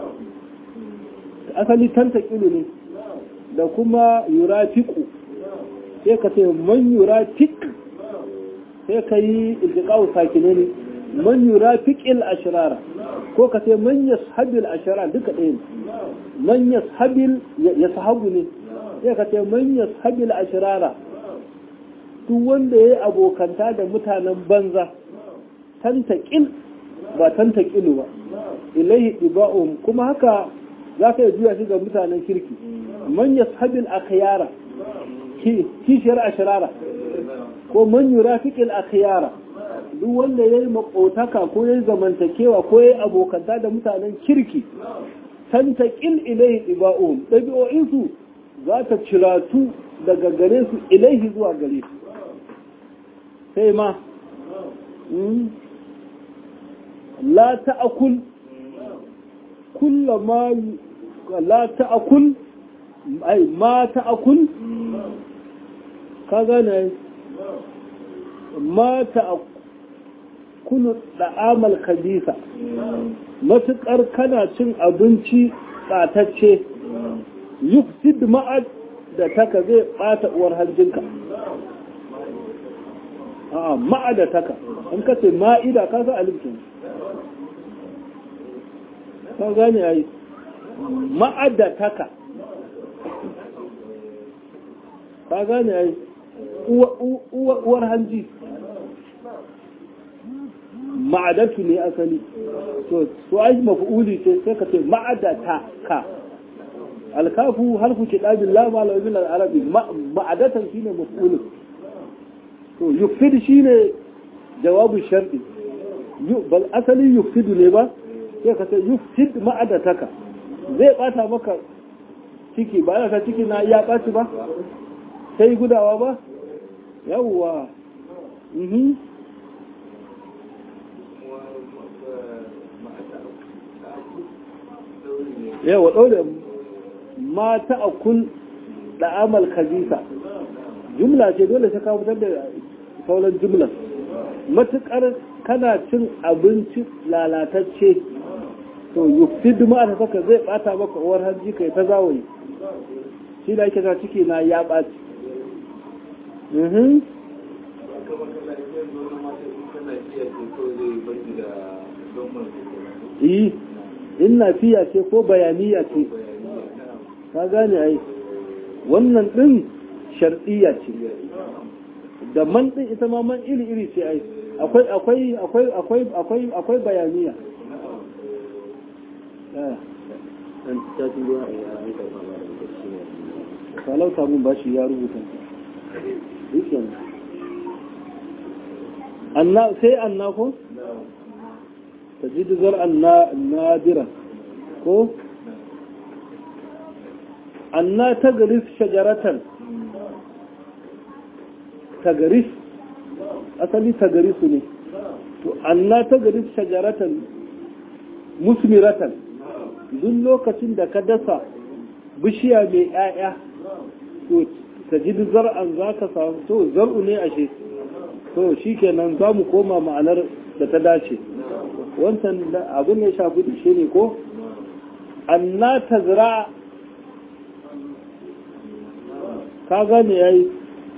asali tanta ƙilu ne da kuma yura fiƙu sai ka ce man yura fiƙ sai ka yi iltiƙawu sakine ne man yura fiƙil ashirara ko ka ce man yashabil ashirara duka ɗaya ne man yashabil ya sahabu ne sai ka ce man yashabil ashirara duk wanda ya yi abokanta da mutanen banza tantaƙil ba tantaƙilu ba ilaihi iba'um kuma haka za ka yi juya shi ga mutanen kirki man yashabil akhyara kishiyar ashirara ko man yurafiqil akhyara duk wanda yayi makotaka ko yayi zamantakewa ko yayi abokanta da mutanen kirki tantaqil ilayhi iba'um dabi'o'in su za ta ciratu daga gare su ilaihi zuwa gare su sai ma la ta'kul kullama la ta'kul ai ma ta'kul ka gane ma ta ta'kulu da'amal khabisa matukar kana cin abinci tsatacce yufsid ma'ad da taka zai bata uwar hanjinka a'a ma'ada taka in ka ce ma'ida ka sa alifin ka gane ai ma'ada taka ka gane ai uwar hanji ma'adatu ne asali to su ai maf'uli ce sai ka ce ma'adata ka alkafu harfu kitabin la ma la min al-arabi ma'adatan shine maf'ul to yufid shine jawabu shar'i bal asali yufid ne ba sai ka ce yufid ma'adataka zai bata maka ciki ba ka ciki na ya baci ba sai gudawa ba yawwa mhm yawa ɗaure mata a kun da'amal khabisa jumla ce dole sai ka fitar da sauran jumla matukar kana cin abinci lalatacce to yufid ma ta saka zai bata maka uwar hanji kai ta zawayi shi da ake ta ciki na ya ɓaci yi in nafiya ce ko bayaniya ce ka gane ai wannan din shar'iyya ce da man din ita ma man iri iri ce ai akwai akwai akwai akwai akwai akwai bayaniya falauta mun bashi ya rubuta anna sai anna ko تجد زرعا نادرا كو أن تغرس شجرة تغرس أصلي تغرسني أن تغرس شجرة مثمرة duk lokacin da ka dasa bishiya mai ‘ya'ya to ta ji zar'an za ka samu to zar'u ne ashe to shi kenan za mu koma ma'anar da ta dace wancan abin ya shafi da shi ne ko anna ta zira ka gane ya yi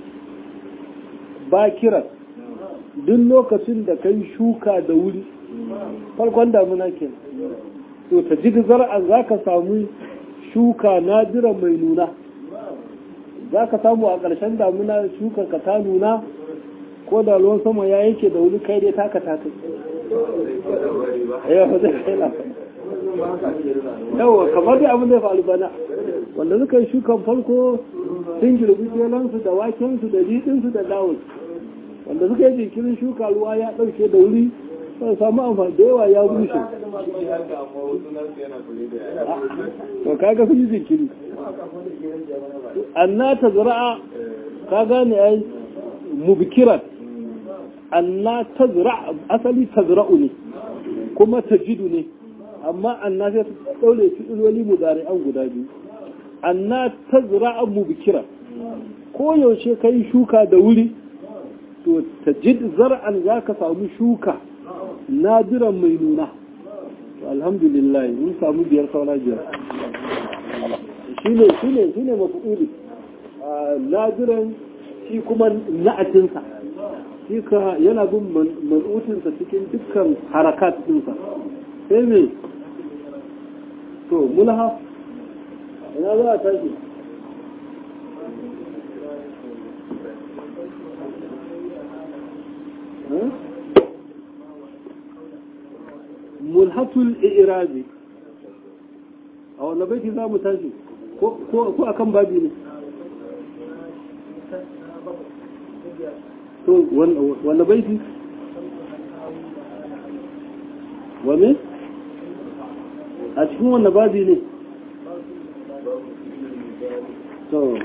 bakira duk lokacin da ka yi shuka da wuri farkon damuna ke to ta ji zar'an za ka samu shuka nadira mai nuna za ka samu a ƙarshen damuna shuka ka ta nuna ko da ruwan sama ya yanke da wuri kai dai taka taka yawa kamar da abin da ya faru bana wanda suka yi shukan farko sun girbi jelansu da wakensu da jiɗinsu da dawon wanda suka yi jinkirin shuka ruwa ya ɗauke da wuri sai samu amfani da yawa ya bushe to kaga sun yi jinkiri anna ta zara'a ka gane ai mubkiran anna tazra asali tazra'u ne kuma tajidu ne amma anna sai daure fi'iloli mudari'an guda biyu anna tazra'a mubkira ko yaushe kai shuka da wuri to tajid zar'an zaka samu shuka nadiran mai nuna to alhamdulillah mun samu biyar saura biyar shine shine shine mafu'uli nadiran shi kuma na'atinsa shi ka yana bin man'utinsa cikin dukkan harakat ɗinsa sai me to mulha ina za a tashi mulhatul irabi a wanda baiti za mu tashi ko akan babi ne to wanda baiti wane a cikin wanda babi ne to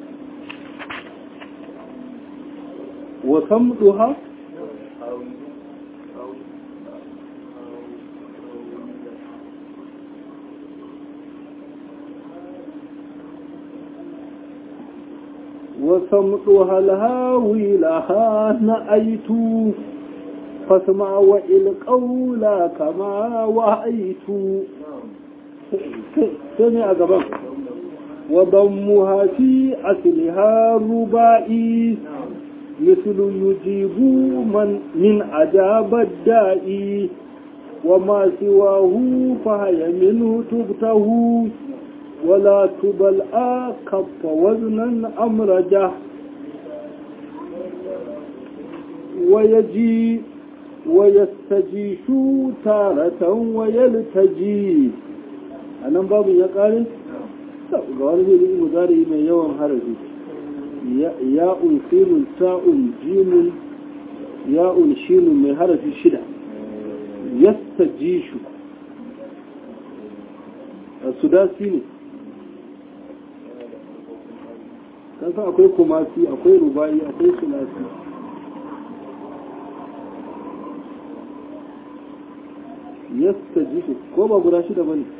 wasan duha وصمتها الهاوي لها نأيت فاسمع والقول كما وعيت سمع قبل وضمها في أصلها ربائي مثل يجيب من من عجاب الدائي وما سواه فهي منه تبته ولا تبل كف وزنا أمرجه ويجي ويستجيش تارة ويلتجي أنا باب يقال ga wani zai yi mudari mai yawan harafi ya'un sinun ta'un jimun ya'un shinun mai harafi shida yasta jishu a sudasi ne kasa akwai kumasi akwai rubayi akwai sulasi yasta jishu ko ba guda shida ba ne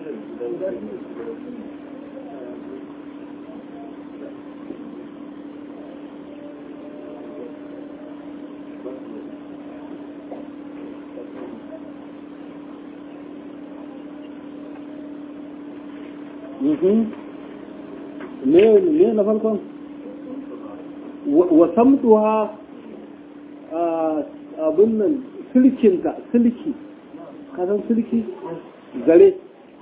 me na farkon wa samtuha abin nan silkinta silki kasan silki zare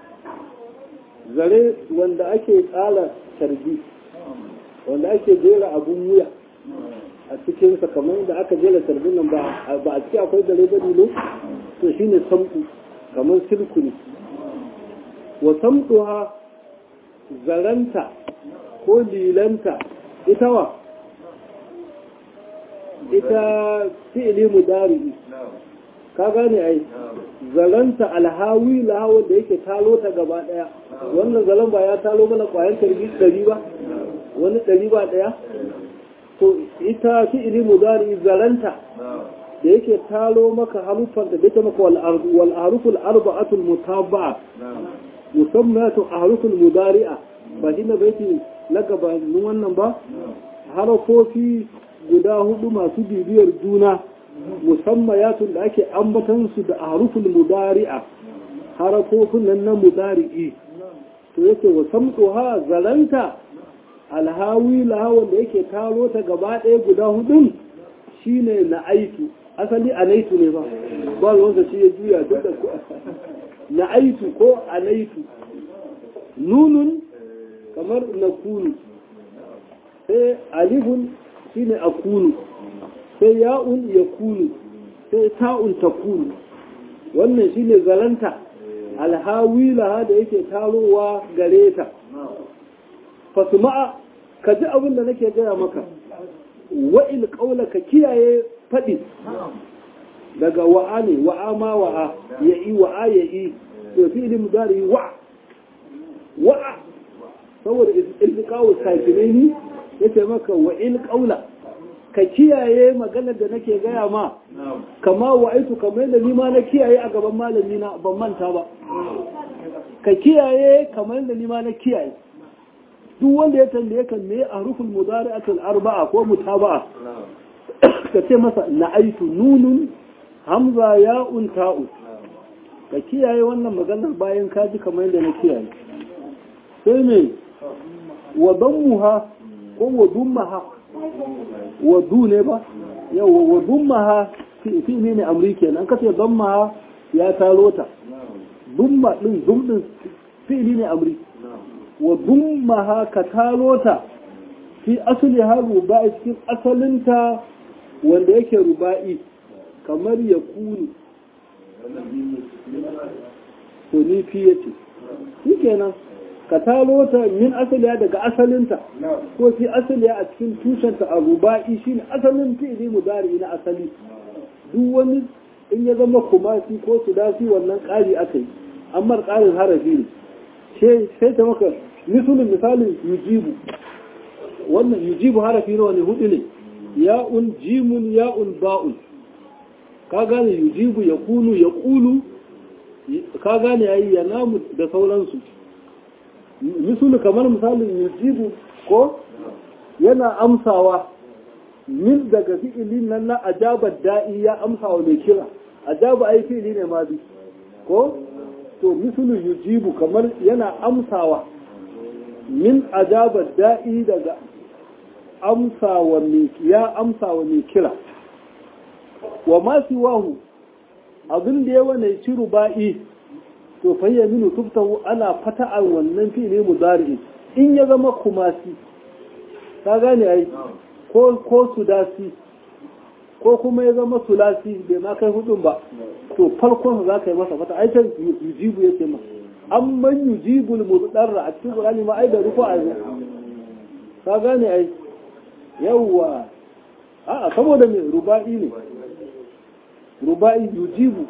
zare wanda ake tsala carbi wanda ake jera abun wuya a cikinsa kamar da aka jera carbin nan ba a ciki akwai zare ba ne to shine samtu kamar silku ne wa samtuha zaranta ko lilanta ita wa ita fi'ili mudari ka gane ai zaranta alhawi lahawa da yake talo ta gaba daya wannan zalan ba ya talo mana kwayan tarbi dari ba wani dari ba daya to ita fi'ili mudari zaranta da yake talo maka harufan da take maka wal haruful arba'atul mutabba'a musammatu ahruful mudari'a ba shi na baiti na gabanin wannan ba harafofi guda hudu masu bibiyar juna musammayatun da ake ambatan su da ahruful mudari'a harafofin nan na mudari'i to yake wa samtuha zalanta alhawi lahawan da yake taro ta gaba ɗaya guda hudun shine na aitu asali anaitu ne ba ba wanda shi ya juya duk da na aitu ko anaitu nunun kamar na kunu sai alifun shine a kunu sai ya'un ya kunu sai ta'un ta kunu wannan shine zalanta alhawi laha da yake tarowa gare ta fasuma'a ka ji abin da nake gaya maka wa'il ƙaula ka kiyaye faɗi daga wa'a ne wa'a ma wa'a ya yi wa'a ya yi to fi ilimin zari wa'a wa'a saboda ilkawo sakinai ne ya ce maka wa'il ƙaula ka kiyaye maganar da nake gaya ma kama wa'aitu kamar da nima na kiyaye a gaban malami na ban manta ba ka kiyaye kamar da nima na kiyaye duk wanda ya tambaye kan me a rufin mudari'atul arba'a ko mutaba'a ka ce masa na'aitu nunun hamza ya'un ta'u ka kiyaye wannan maganar bayan ka ji kamar yadda na kiyaye sai me wa dammuha ko wa dummaha wa du ne ba yawa wa dummaha fi ne ne amri kenan ka ce dammaha ya taro ta dumma din dum din fi'li ne amri wa dummaha ka taro ta fi asali ha ruba'i cikin asalinta wanda yake ruba'i kamar ya kuni to ni fi yace shi kenan ka taro ta min asaliya daga asalinta ko fi asaliya a cikin tushenta a ruba'i shine asalin fi'li mudari na asali duk wani in ya zama kumasi ko sudasi wannan ƙari aka yi amma ƙarin harafi ne sai ta maka misalin misalin yujibu wannan yujibu harafi nawa ne hudu ne ya'un jimun ya'un ba'un ka gane yujibu ya kunu ya kulu ka gane yayi ya namu da sauransu misalu kamar misalin yujibu ko yana amsawa min daga fi'ilin nan na ajabar da'i ya amsa wa mai kira ajaba ai fi'ili ne ma bi ko to mislu yujibu kamar yana amsawa min ajabar da'i daga amsa wa mai ya amsa wa mai kira wa ma siwahu abin da ya wane ci ruba'i to fayyaminu tuftahu ana fata'ar wannan fi'ili mudari in ya zama kumasi ka gane ai ko ko sudasi ko kuma ya zama sulasi bai ma kai hudun ba to farkon za ka yi masa fata ai can yujibu yake ma amman yujibul mudarra a cikin qur'ani ma ai da ruku a ka gane ai yawwa a'a saboda me ruba'i ne ruba'i yujibu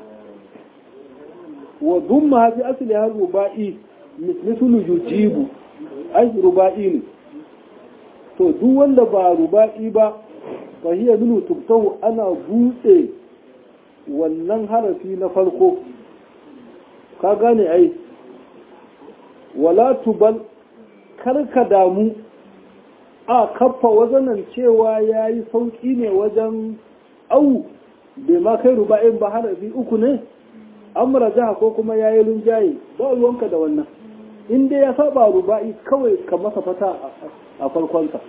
wa dumma fi asli har ruba'i mislu yujibu ai ruba'i ne to duk wanda ba ruba'i ba fa hiya minu tubtahu ana buɗe wannan harafi na farko ka gane ai wala tubal karka damu a kaffa wazanan cewa ya yi sauƙi ne wajen au bai ma kai ruba'in ba harafi uku ne amra jaha ko kuma ya yi lunjaye ba ruwanka da wannan in dai ya saba ruba'i kawai ka masa fata a farkonsa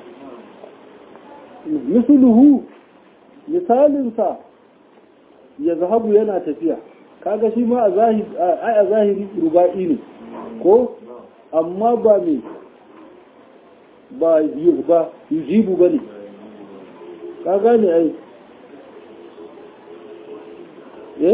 misluhu misalinsa ya zahabu yana tafiya kaga shi ma a zahiri ruba'i ne ko amma ba me ba ba yujibu ba ne ka gane ai eh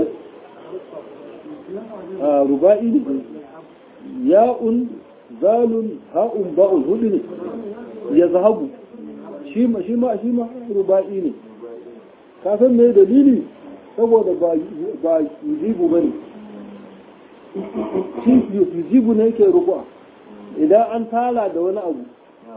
a ruba'i ne ya'un zalun ha'un ba'un hudu ne ya zahabu shi ma shi ma shi ma ruba'i ne ka san me dalili saboda ba ba yujibu bane shi yujibu ne yake rubu'a idan an tala da wani abu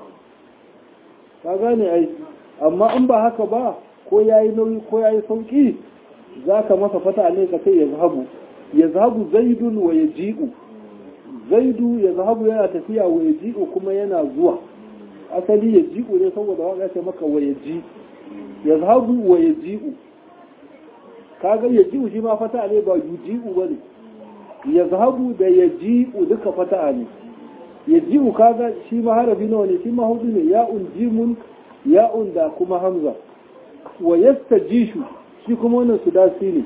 ka gane ai amma an ba haka ba ko yayi nauyi ko yayi sauki zaka masa fata ne ka sai ya zahabu ya zahabu zaidun wa yaji'u zaidu ya zahabu yana tafiya wa yaji'u kuma yana zuwa asali ya ji'u ne saboda waka ce maka wa ya ji ya zahabu wa ya ji'u kaga ya ji'u shi ma fata ne ba yu ji'u ba ne ya zahabu da ya ji'u duka fata ne ya ji'u kaga shi ma harafi nawa ne shi ma hudu ne ya'un jimun ya'un da kuma hamza wa yastajishu shi kuma wannan su dasi ne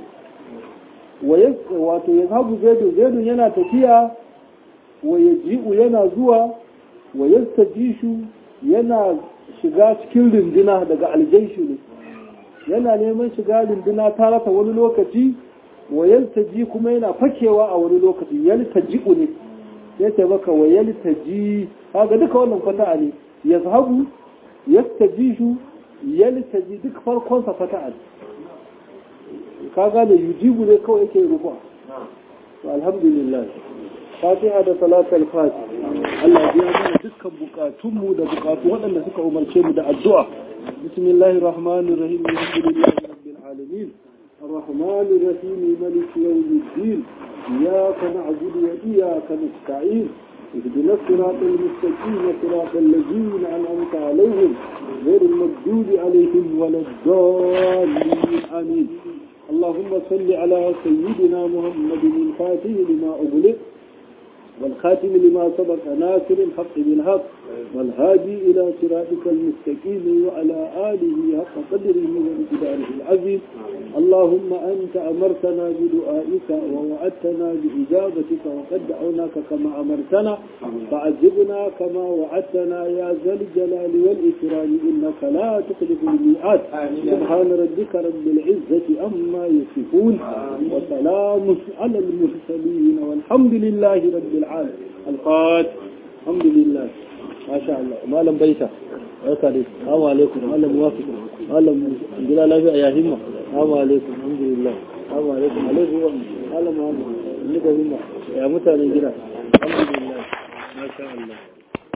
wato ya zahabu zaidu zaidu yana tafiya wa ya ji'u yana zuwa wa yastajishu yana shiga cikin rinduna daga aljaishu ne yana neman shiga rinduna ta rasa wani lokaci wa yaltaji kuma yana fakewa a wani lokaci yaltaji'u ne ya ce maka wa yaltaji kaga duka wannan fata'a ne yazhabu yastajishu yaltaji duk farkon sa fata'a ne kaga da yujibu ne kawai yake rufa alhamdulillah fatiha da salatul fatiha Allah ya mana dukkan bukatunmu da bukatu waɗanda suka umarce mu da addu'a bismillahir rahmanir rahim alhamdulillahi rabbil alamin الرحمن الرحيم ملك يوم الدين إياك نعبد وإياك نستعين اهدنا الصراط المستقيم صراط الذين أنعمت عليهم غير المغضوب عليهم ولا الضالين آمين اللهم صل على سيدنا محمد الفاتح لما أغلق والخاتم لما سبق ناصر الحق بالحق والهادي إلى صراطك المستقيم وعلى آله حق قدره وامتداره العظيم اللهم أنت أمرتنا بدعائك ووعدتنا بإجابتك وقد دعوناك كما أمرتنا فعجبنا كما وعدتنا يا ذا الجلال والإكرام إنك لا تخلف الميعاد سبحان ربك رب العزة أما يصفون وسلام على المرسلين والحمد لله رب العالمين القاد الحمد لله ما شاء الله ما لم بيته barka dai assalamu alaikum malam muwafiq malam gida lafiya ya himma assalamu alaikum alhamdulillah assalamu alaikum alaikum malam muhammad ni da himma ya mutanen gida alhamdulillah ma sha Allah